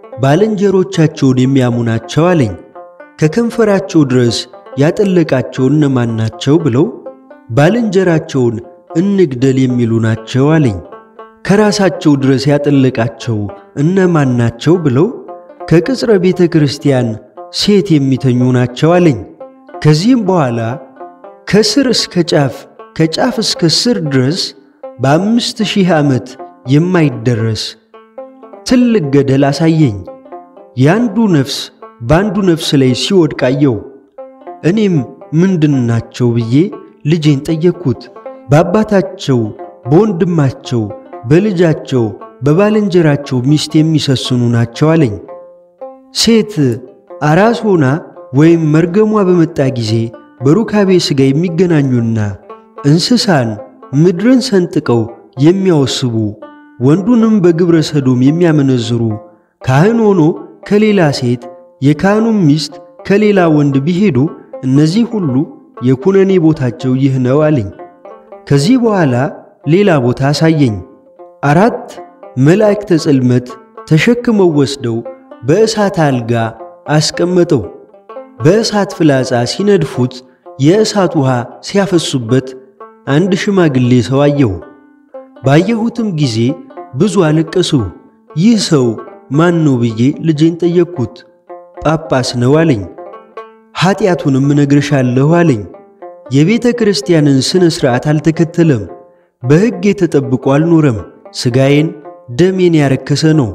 ባልንጀሮቻቸውን የሚያሙ ናቸው አለኝ። ከከንፈራቸው ድረስ ያጠለቃቸው እነማን ናቸው ብለው ባልንጀራቸውን እንግደል የሚሉ ናቸው አለኝ። ከራሳቸው ድረስ ያጠለቃቸው እነማን ናቸው ብለው ከቅጽረ ቤተ ክርስቲያን ሴት የሚተኙ ናቸው አለኝ። ከዚህም በኋላ ከስር እስከ ጫፍ ከጫፍ እስከ ስር ድረስ በአምስት ሺህ ዓመት የማይደረስ ትልቅ ገደል አሳየኝ። የአንዱ ነፍስ በአንዱ ነፍስ ላይ ሲወድቅ አየው። እኔም ምንድን ናቸው ብዬ ልጄን ጠየቅኩት። በአባታቸው፣ በወንድማቸው፣ በልጃቸው፣ በባልንጀራቸው ሚስት የሚሰስኑ ናቸው አለኝ። ሴት አራስ ሆና ወይም መርገሟ በመጣ ጊዜ በሩካቤ ሥጋ የሚገናኙና እንስሳን ምድርን ሰንጥቀው የሚያወስቡ ወንዱንም በግብረ ሰዶም የሚያመነዝሩ ካህን ሆኖ ከሌላ ሴት የካህኑም ሚስት ከሌላ ወንድ ቢሄዱ እነዚህ ሁሉ የኩነኔ ቦታቸው ይህ ነው አለኝ። ከዚህ በኋላ ሌላ ቦታ አሳየኝ። አራት መላእክተ ጽልመት ተሸክመው ወስደው በእሳት አልጋ አስቀመጠው። በእሳት ፍላጻ ሲነድፉት የእሳት ውሃ ሲያፈሱበት አንድ ሽማግሌ ሰው አየሁ። ባየሁትም ጊዜ ብዙ አለቀሱ። ይህ ሰው ማን ነው ብዬ ልጄን ጠየቅኩት። ጳጳስ ነው አለኝ። ኀጢአቱንም እነግርሻለሁ አለኝ። የቤተ ክርስቲያንን ሥነ ሥርዓት አልተከተለም፣ በሕግ የተጠብቆ አልኖረም። ሥጋዬን ደሜን ያረከሰ ነው፣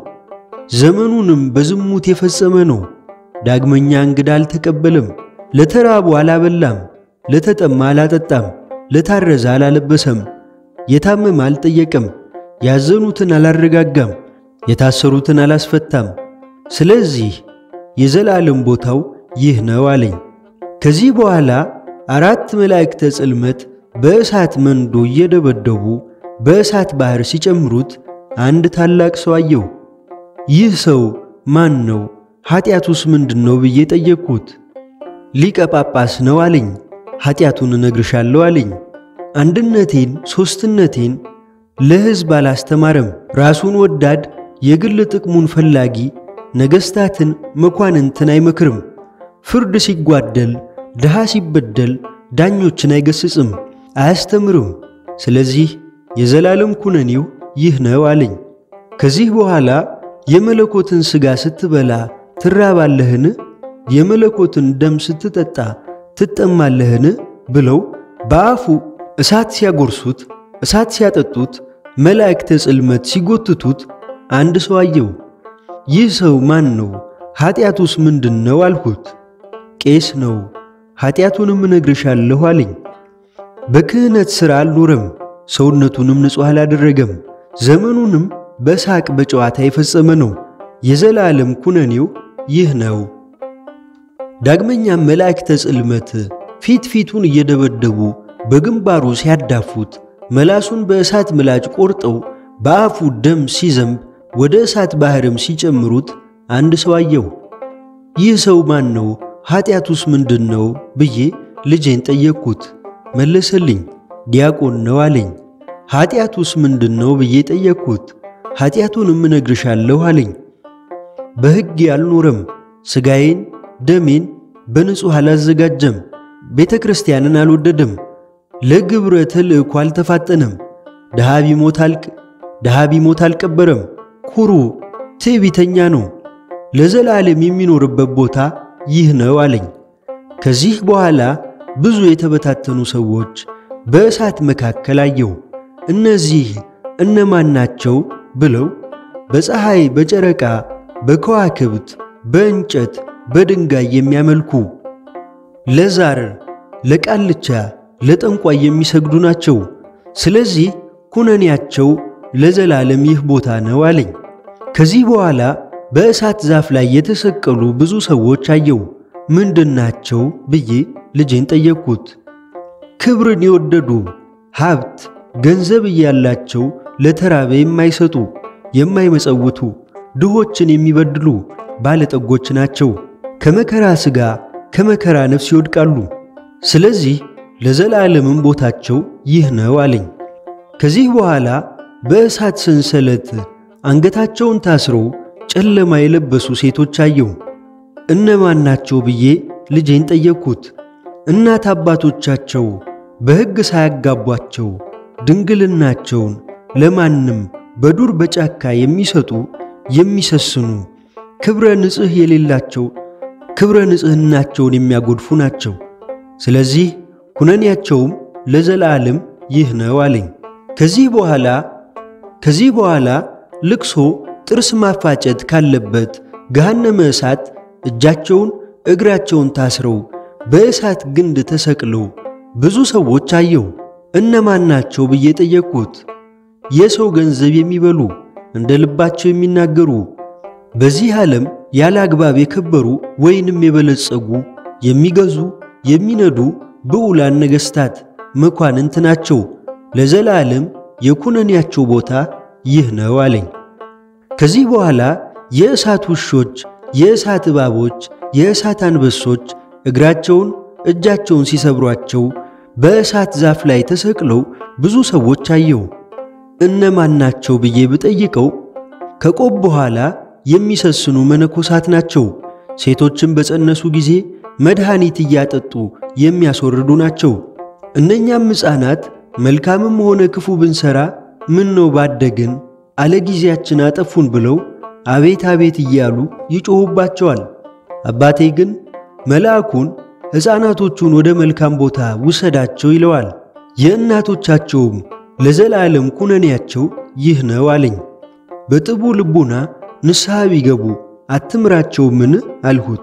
ዘመኑንም በዝሙት የፈጸመ ነው። ዳግመኛ እንግዳ አልተቀበለም፣ ለተራቡ አላበላም፣ ለተጠማ አላጠጣም፣ ለታረዘ አላለበሰም፣ የታመመ አልጠየቀም፣ ያዘኑትን አላረጋጋም፣ የታሰሩትን አላስፈታም። ስለዚህ የዘላለም ቦታው ይህ ነው አለኝ። ከዚህ በኋላ አራት መላእክተ ጽልመት በእሳት መንዶ እየደበደቡ በእሳት ባሕር ሲጨምሩት አንድ ታላቅ ሰው አየሁ። ይህ ሰው ማን ነው? ኀጢአቱስ ምንድን ነው ብዬ ጠየቅኩት። ሊቀ ጳጳስ ነው አለኝ። ኀጢአቱን እነግርሻለሁ አለኝ። አንድነቴን ሦስትነቴን ለሕዝብ አላስተማረም። ራሱን ወዳድ፣ የግል ጥቅሙን ፈላጊ፣ ነገሥታትን መኳንንትን አይመክርም። ፍርድ ሲጓደል፣ ድሃ ሲበደል ዳኞችን አይገስጽም፣ አያስተምርም። ስለዚህ የዘላለም ኩነኔው ይህ ነው አለኝ። ከዚህ በኋላ የመለኮትን ሥጋ ስትበላ ትራባለህን? የመለኮትን ደም ስትጠጣ ትጠማለህን? ብለው በአፉ እሳት ሲያጎርሱት፣ እሳት ሲያጠጡት፣ መላእክተ ጽልመት ሲጎትቱት አንድ ሰው አየው። ይህ ሰው ማን ነው? ኀጢአቱስ ምንድን ነው አልሁት። ቄስ ነው፣ ኀጢአቱንም እነግርሻለሁ አለኝ። በክህነት ሥራ አልኖረም፣ ሰውነቱንም ንጹሕ አላደረገም፣ ዘመኑንም በሳቅ በጨዋታ የፈጸመ ነው። የዘላለም ኩነኔው ይህ ነው። ዳግመኛም መላእክተ ጽልመት ፊት ፊቱን እየደበደቡ በግንባሩ ሲያዳፉት፣ መላሱን በእሳት ምላጭ ቆርጠው በአፉ ደም ሲዘንብ ወደ እሳት ባሕርም ሲጨምሩት አንድ ሰው አየሁ። ይህ ሰው ማን ነው? ኀጢአቱስ ምንድን ነው ብዬ ልጄን ጠየቅኩት። መለሰልኝ። ዲያቆን ነው አለኝ። ኀጢአቱስ ምንድን ነው ብዬ ጠየቅኩት። ኀጢአቱንም እነግርሻለሁ አለኝ። በሕግ አልኖረም፣ ሥጋዬን ደሜን በንጹሕ አላዘጋጀም፣ ቤተ ክርስቲያንን አልወደደም፣ ለግብረ ተልእኮ አልተፋጠነም። ድሃ ቢሞት አልቅ ድሃ ቢሞት አልቀበረም። ኩሩ ትዕቢተኛ ነው። ለዘላለም የሚኖርበት ቦታ ይህ ነው አለኝ። ከዚህ በኋላ ብዙ የተበታተኑ ሰዎች በእሳት መካከል አየሁ። እነዚህ እነማን ናቸው ብለው በፀሐይ፣ በጨረቃ፣ በከዋክብት፣ በእንጨት፣ በድንጋይ የሚያመልኩ ለዛር፣ ለቃልቻ፣ ለጠንቋይ የሚሰግዱ ናቸው። ስለዚህ ኩነኔያቸው ለዘላለም ይህ ቦታ ነው አለኝ። ከዚህ በኋላ በእሳት ዛፍ ላይ የተሰቀሉ ብዙ ሰዎች አየው። ምንድናቸው ብዬ ልጄን ጠየቅኩት። ክብርን የወደዱ ሀብት፣ ገንዘብ እያላቸው ለተራበ የማይሰጡ የማይመጸውቱ ድሆችን የሚበድሉ ባለጠጎች ናቸው። ከመከራ ሥጋ ከመከራ ነፍስ ይወድቃሉ። ስለዚህ ለዘላለምም ቦታቸው ይህ ነው አለኝ። ከዚህ በኋላ በእሳት ሰንሰለት አንገታቸውን ታስረው ጨለማ የለበሱ ሴቶች አየሁ። እነማን ናቸው ብዬ ልጄን ጠየቅኩት። እናት አባቶቻቸው በሕግ ሳያጋቧቸው ድንግልናቸውን ለማንም በዱር በጫካ የሚሰጡ የሚሰስኑ ክብረ ንጽሕ የሌላቸው ክብረ ንጽሕናቸውን የሚያጎድፉ ናቸው። ስለዚህ ኩነኔያቸውም ለዘላለም ይህ ነው አለኝ። ከዚህ በኋላ ከዚህ በኋላ ልቅሶ ጥርስ ማፋጨት ካለበት ገሃነመ እሳት እጃቸውን እግራቸውን ታስረው በእሳት ግንድ ተሰቅለው ብዙ ሰዎች አየሁ። እነማን ናቸው ብዬ ጠየቅኩት። የሰው ገንዘብ የሚበሉ እንደ ልባቸው የሚናገሩ በዚህ ዓለም ያለ አግባብ የከበሩ ወይንም የበለጸጉ የሚገዙ የሚነዱ ብዑላን ነገሥታት መኳንንት ናቸው። ለዘላለም የኩነኔያቸው ቦታ ይህ ነው አለኝ። ከዚህ በኋላ የእሳት ውሾች፣ የእሳት እባቦች፣ የእሳት አንበሶች እግራቸውን እጃቸውን ሲሰብሯቸው በእሳት ዛፍ ላይ ተሰቅለው ብዙ ሰዎች አየሁ። እነማን ናቸው ብዬ ብጠይቀው ከቆብ በኋላ የሚሰስኑ መነኮሳት ናቸው። ሴቶችን በጸነሱ ጊዜ መድኃኒት እያጠጡ የሚያስወርዱ ናቸው። እነኛም ሕፃናት መልካምም ሆነ ክፉ ብንሠራ ምን ነው ባደግን አለ ጊዜያችን አጠፉን ብለው አቤት አቤት እያሉ ይጮኹባቸዋል። አባቴ ግን መልአኩን ሕፃናቶቹን ወደ መልካም ቦታ ውሰዳቸው ይለዋል። የእናቶቻቸውም ለዘላለም ኩነኔያቸው ይህ ነው አለኝ። በጥቡ ልቡና ንስሐ ቢገቡ አትምራቸውምን አልሁት።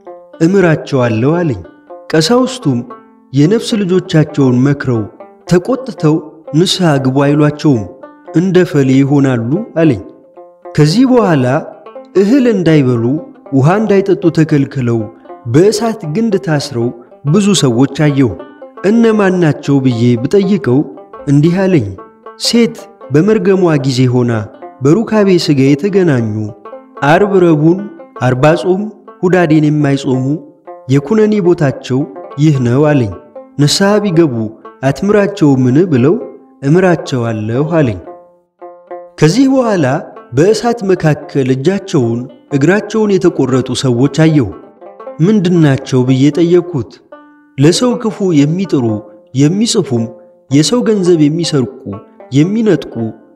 እምራቸዋለሁ አለኝ። ቀሳውስቱም የነፍስ ልጆቻቸውን መክረው ተቆጥተው ንስሐ ግቡ አይሏቸውም፣ እንደ ፈሌ ይሆናሉ አለኝ። ከዚህ በኋላ እህል እንዳይበሉ ውሃ እንዳይጠጡ ተከልክለው በእሳት ግንድ ታስረው ብዙ ሰዎች አየሁ። እነማን ናቸው ብዬ ብጠይቀው እንዲህ አለኝ። ሴት በመርገሟ ጊዜ ሆና በሩካቤ ሥጋ የተገናኙ አርብ ረቡን አርባ ጾም ሁዳዴን የማይጾሙ የኩነኔ ቦታቸው ይህ ነው አለኝ። ንስሐ ቢገቡ አትምራቸውምን ብለው እምራቸዋለሁ አለኝ። ከዚህ በኋላ በእሳት መካከል እጃቸውን እግራቸውን የተቆረጡ ሰዎች አየሁ። ምንድናቸው ብዬ ጠየቅኩት። ለሰው ክፉ የሚጥሩ የሚጽፉም፣ የሰው ገንዘብ የሚሰርቁ፣ የሚነጥቁ፣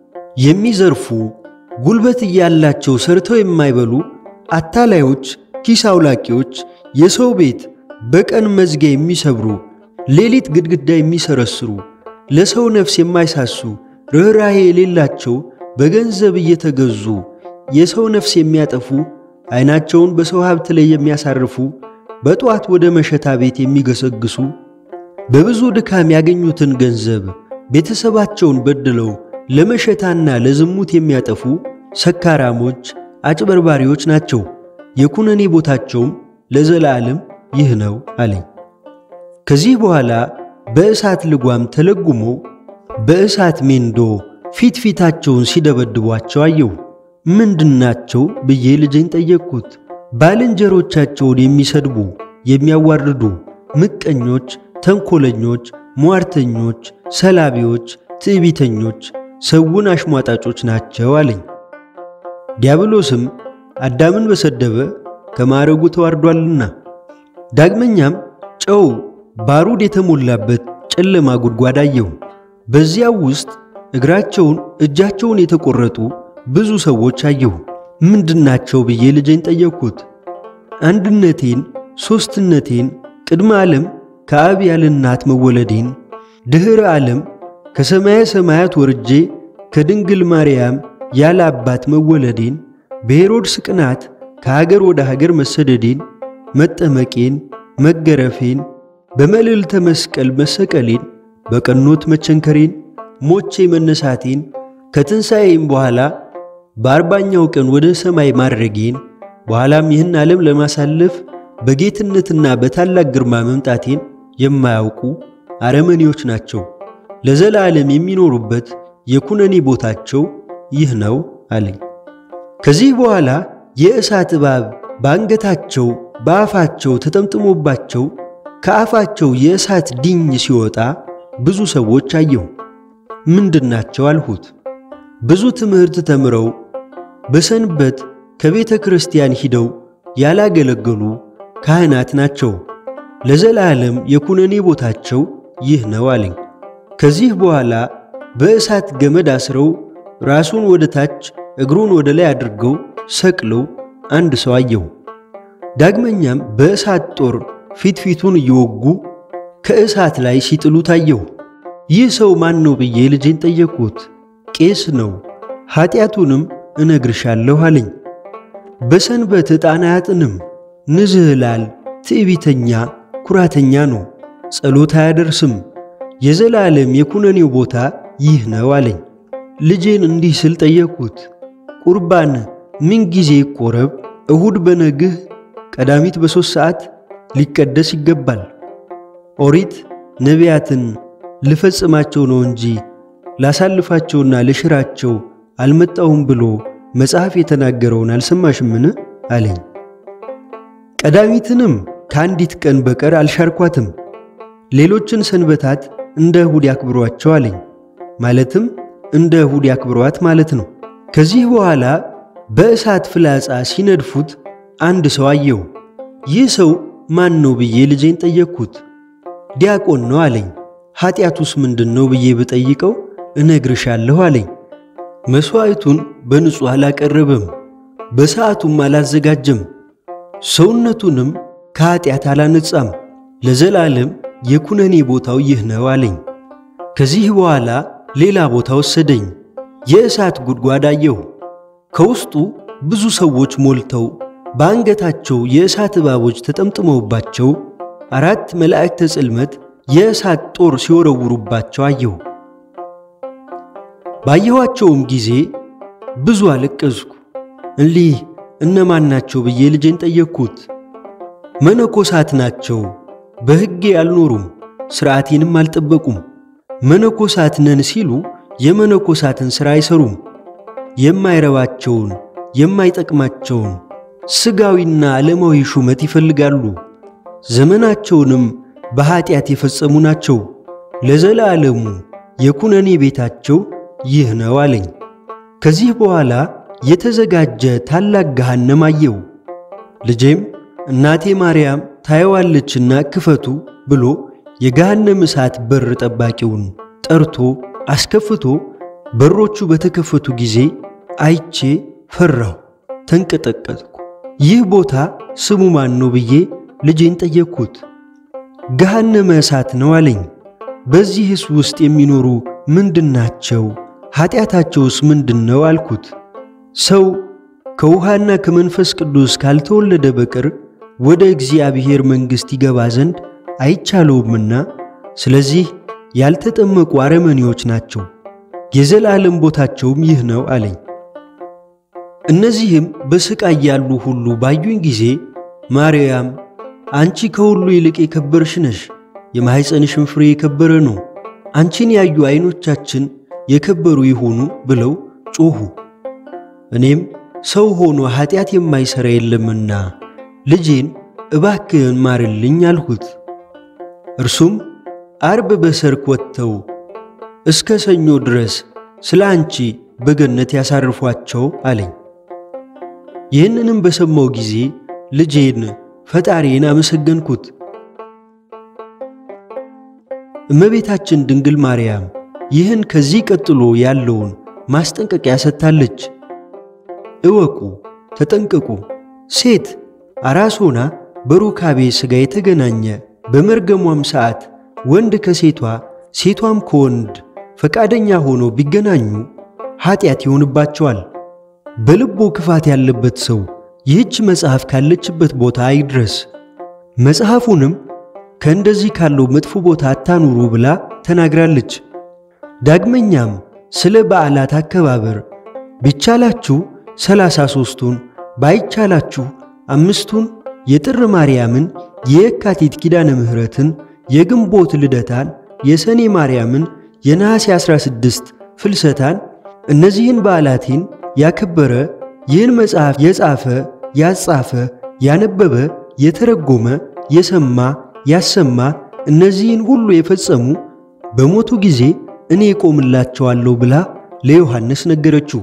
የሚዘርፉ፣ ጉልበት እያላቸው ሰርተው የማይበሉ አታላዮች፣ ኪስ አውላቂዎች፣ የሰው ቤት በቀን መዝጊያ የሚሰብሩ፣ ሌሊት ግድግዳ የሚሰረስሩ፣ ለሰው ነፍስ የማይሳሱ፣ ርኅራኄ የሌላቸው፣ በገንዘብ እየተገዙ የሰው ነፍስ የሚያጠፉ፣ ዐይናቸውን በሰው ሀብት ላይ የሚያሳርፉ፣ በጠዋት ወደ መሸታ ቤት የሚገሰግሱ፣ በብዙ ድካም ያገኙትን ገንዘብ ቤተሰባቸውን በድለው ለመሸታና ለዝሙት የሚያጠፉ ሰካራሞች፣ አጭበርባሪዎች ናቸው። የኩነኔ ቦታቸውም ለዘላለም ይህ ነው አለኝ። ከዚህ በኋላ በእሳት ልጓም ተለጉመው በእሳት ሜንዶ ፊት ፊታቸውን ሲደበድቧቸው አየሁ። ምንድናቸው ብዬ ልጄን ጠየቅኩት። ባልንጀሮቻቸውን የሚሰድቡ የሚያዋርዱ፣ ምቀኞች፣ ተንኮለኞች፣ ሟርተኞች፣ ሰላቢዎች፣ ትዕቢተኞች፣ ሰውን አሽሟጣጮች ናቸው አለኝ። ዲያብሎስም አዳምን በሰደበ ከማዕረጉ ተዋርዷልና። ዳግመኛም ጨው ባሩድ የተሞላበት ጨለማ ጉድጓድ አየሁ። በዚያው ውስጥ እግራቸውን እጃቸውን የተቆረጡ ብዙ ሰዎች አየሁ። ምንድናቸው ብዬ ልጄን ጠየቅኩት። አንድነቴን፣ ሦስትነቴን፣ ቅድመ ዓለም ከአብ ያለ እናት መወለዴን፣ ድኅረ ዓለም ከሰማየ ሰማያት ወርጄ ከድንግል ማርያም ያለ አባት መወለዴን፣ በሄሮድስ ቅናት ከሀገር ወደ ሀገር መሰደዴን፣ መጠመቄን፣ መገረፌን፣ በመልዕልተ መስቀል መሰቀሌን፣ በቀኖት መቸንከሬን፣ ሞቼ መነሳቴን፣ ከትንሣኤም በኋላ በአርባኛው ቀን ወደ ሰማይ ማድረጌን፣ በኋላም ይህን ዓለም ለማሳለፍ በጌትነትና በታላቅ ግርማ መምጣቴን የማያውቁ አረመኔዎች ናቸው። ለዘላለም የሚኖሩበት የኩነኔ ቦታቸው ይህ ነው አለኝ። ከዚህ በኋላ የእሳት እባብ በአንገታቸው በአፋቸው ተጠምጥሞባቸው ከአፋቸው የእሳት ዲኝ ሲወጣ ብዙ ሰዎች አየሁ። ምንድናቸው አልሁት። ብዙ ትምህርት ተምረው በሰንበት ከቤተ ክርስቲያን ሂደው ያላገለገሉ ካህናት ናቸው። ለዘላለም የኩነኔ ቦታቸው ይህ ነው አለኝ። ከዚህ በኋላ በእሳት ገመድ አስረው ራሱን ወደ ታች እግሩን ወደ ላይ አድርገው ሰቅለው አንድ ሰው አየሁ። ዳግመኛም በእሳት ጦር ፊት ፊቱን እየወጉ ከእሳት ላይ ሲጥሉት አየሁ። ይህ ሰው ማን ነው ብዬ ልጄን ጠየቅኩት። ቄስ ነው፣ ኀጢአቱንም እነግርሻለሁ አለኝ። በሰንበት ዕጣን አያጥንም፣ ንዝህላል፣ ትዕቢተኛ፣ ኩራተኛ ነው፣ ጸሎት አያደርስም፣ የዘላለም የኩነኔው ቦታ ይህ ነው አለኝ። ልጄን እንዲህ ስል ጠየቅኩት። ቁርባን ምን ጊዜ ይቆረብ? እሁድ በነግህ ቀዳሚት በሦስት ሰዓት ሊቀደስ ይገባል። ኦሪት ነቢያትን ልፈጽማቸው ነው እንጂ ላሳልፋቸውና ልሽራቸው አልመጣሁም ብሎ መጽሐፍ የተናገረውን አልሰማሽምን? አለኝ። ቀዳሚትንም ከአንዲት ቀን በቀር አልሻርኳትም። ሌሎችን ሰንበታት እንደ እሁድ ያክብሯቸው አለኝ። ማለትም እንደ እሁድ ያክብሯት ማለት ነው። ከዚህ በኋላ በእሳት ፍላጻ ሲነድፉት አንድ ሰው አየሁ። ይህ ሰው ማን ነው ብዬ ልጄን ጠየቅኩት። ዲያቆን ነው አለኝ። ኀጢአቱስ ምንድን ነው ብዬ ብጠይቀው እነግርሻለሁ አለኝ። መሥዋዕቱን በንጹሕ አላቀረበም፣ በሰዓቱም አላዘጋጀም፣ ሰውነቱንም ከኀጢአት አላነጻም። ለዘላለም የኩነኔ ቦታው ይህ ነው አለኝ። ከዚህ በኋላ ሌላ ቦታ ወሰደኝ። የእሳት ጉድጓድ አየሁ። ከውስጡ ብዙ ሰዎች ሞልተው በአንገታቸው የእሳት እባቦች ተጠምጥመውባቸው አራት መላእክተ ጽልመት የእሳት ጦር ሲወረውሩባቸው አየሁ። ባየኋቸውም ጊዜ ብዙ አለቀስኩ። እሊህ እነማን ናቸው ብዬ ልጄን ጠየቅኩት። መነኮሳት ናቸው፣ በሕጌ አልኖሩም፣ ሥርዓቴንም አልጠበቁም። መነኮሳት ነን ሲሉ የመነኮሳትን ሥራ አይሠሩም። የማይረባቸውን የማይጠቅማቸውን ሥጋዊና ዓለማዊ ሹመት ይፈልጋሉ። ዘመናቸውንም በኀጢአት የፈጸሙ ናቸው። ለዘላለሙ የኩነኔ ቤታቸው ይህ ነው አለኝ። ከዚህ በኋላ የተዘጋጀ ታላቅ ገሃነም አየው። ልጄም እናቴ ማርያም ታየዋለችና ክፈቱ ብሎ የገሃነም እሳት በር ጠባቂውን ጠርቶ አስከፍቶ በሮቹ በተከፈቱ ጊዜ አይቼ ፈራሁ፣ ተንቀጠቀጥኩ። ይህ ቦታ ስሙ ማን ነው ብዬ ልጄን ጠየቅኩት። ገሃነመ እሳት ነው አለኝ። በዚህስ ውስጥ የሚኖሩ ምንድናቸው? ኀጢአታቸውስ ምንድን ነው አልኩት። ሰው ከውሃና ከመንፈስ ቅዱስ ካልተወለደ በቀር ወደ እግዚአብሔር መንግሥት ይገባ ዘንድ አይቻለውምና ስለዚህ ያልተጠመቁ አረመኔዎች ናቸው፣ የዘላለም ቦታቸውም ይህ ነው አለኝ። እነዚህም በሥቃይ ያሉ ሁሉ ባዩኝ ጊዜ ማርያም አንቺ ከሁሉ ይልቅ የከበርሽ ነሽ፣ የማኅፀንሽም ፍሬ የከበረ ነው፣ አንቺን ያዩ ዐይኖቻችን የከበሩ ይሁኑ ብለው ጮኹ። እኔም ሰው ሆኖ ኀጢአት የማይሠራ የለምና ልጄን እባክህን ማርልኝ አልሁት። እርሱም አርብ በሰርክ ወጥተው እስከ ሰኞ ድረስ ስለ አንቺ በገነት ያሳርፏቸው አለኝ። ይህንንም በሰማው ጊዜ ልጄን ፈጣሪን አመሰገንኩት። እመቤታችን ድንግል ማርያም ይህን ከዚህ ቀጥሎ ያለውን ማስጠንቀቂያ ሰጥታለች። እወቁ፣ ተጠንቀቁ። ሴት አራስ ሆና በሩካቤ ሥጋ የተገናኘ በመርገሟም ሰዓት ወንድ ከሴቷ ሴቷም ከወንድ ፈቃደኛ ሆኖ ቢገናኙ ኀጢአት ይሆንባቸዋል። በልቦ ክፋት ያለበት ሰው ይህች መጽሐፍ ካለችበት ቦታ አይድረስ። መጽሐፉንም ከእንደዚህ ካለው መጥፎ ቦታ አታኑሩ ብላ ተናግራለች። ዳግመኛም ስለ በዓላት አከባበር ቢቻላችሁ ሰላሳ ሦስቱን ባይቻላችሁ አምስቱን የጥር ማርያምን፣ የየካቲት ኪዳነ ምሕረትን፣ የግንቦት ልደታን፣ የሰኔ ማርያምን፣ የነሐሴ 16 ፍልሰታን እነዚህን በዓላቴን ያከበረ ይህን መጽሐፍ የጻፈ ያጻፈ ያነበበ የተረጎመ የሰማ ያሰማ እነዚህን ሁሉ የፈጸሙ በሞቱ ጊዜ እኔ እቆምላቸዋለሁ ብላ ለዮሐንስ ነገረችው።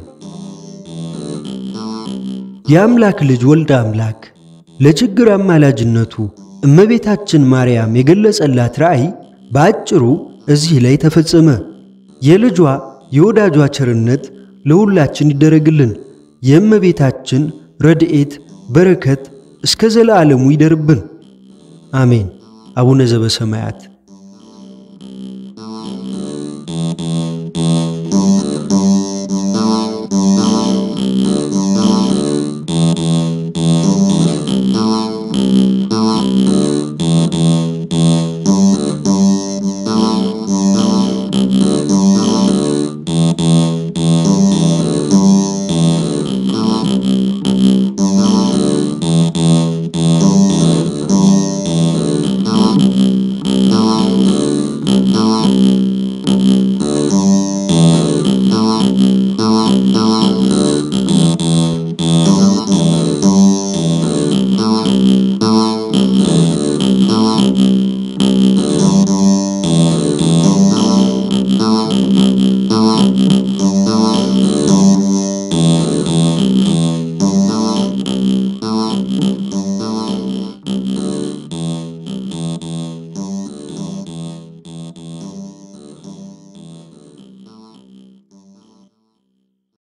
የአምላክ ልጅ ወልደ አምላክ ለችግር አማላጅነቱ እመቤታችን ማርያም የገለጸላት ራእይ በአጭሩ እዚህ ላይ ተፈጸመ። የልጇ የወዳጇ ቸርነት ለሁላችን ይደረግልን። የእመቤታችን ረድኤት በረከት እስከ ዘለዓለሙ ይደርብን። አሜን። አቡነ ዘበሰማያት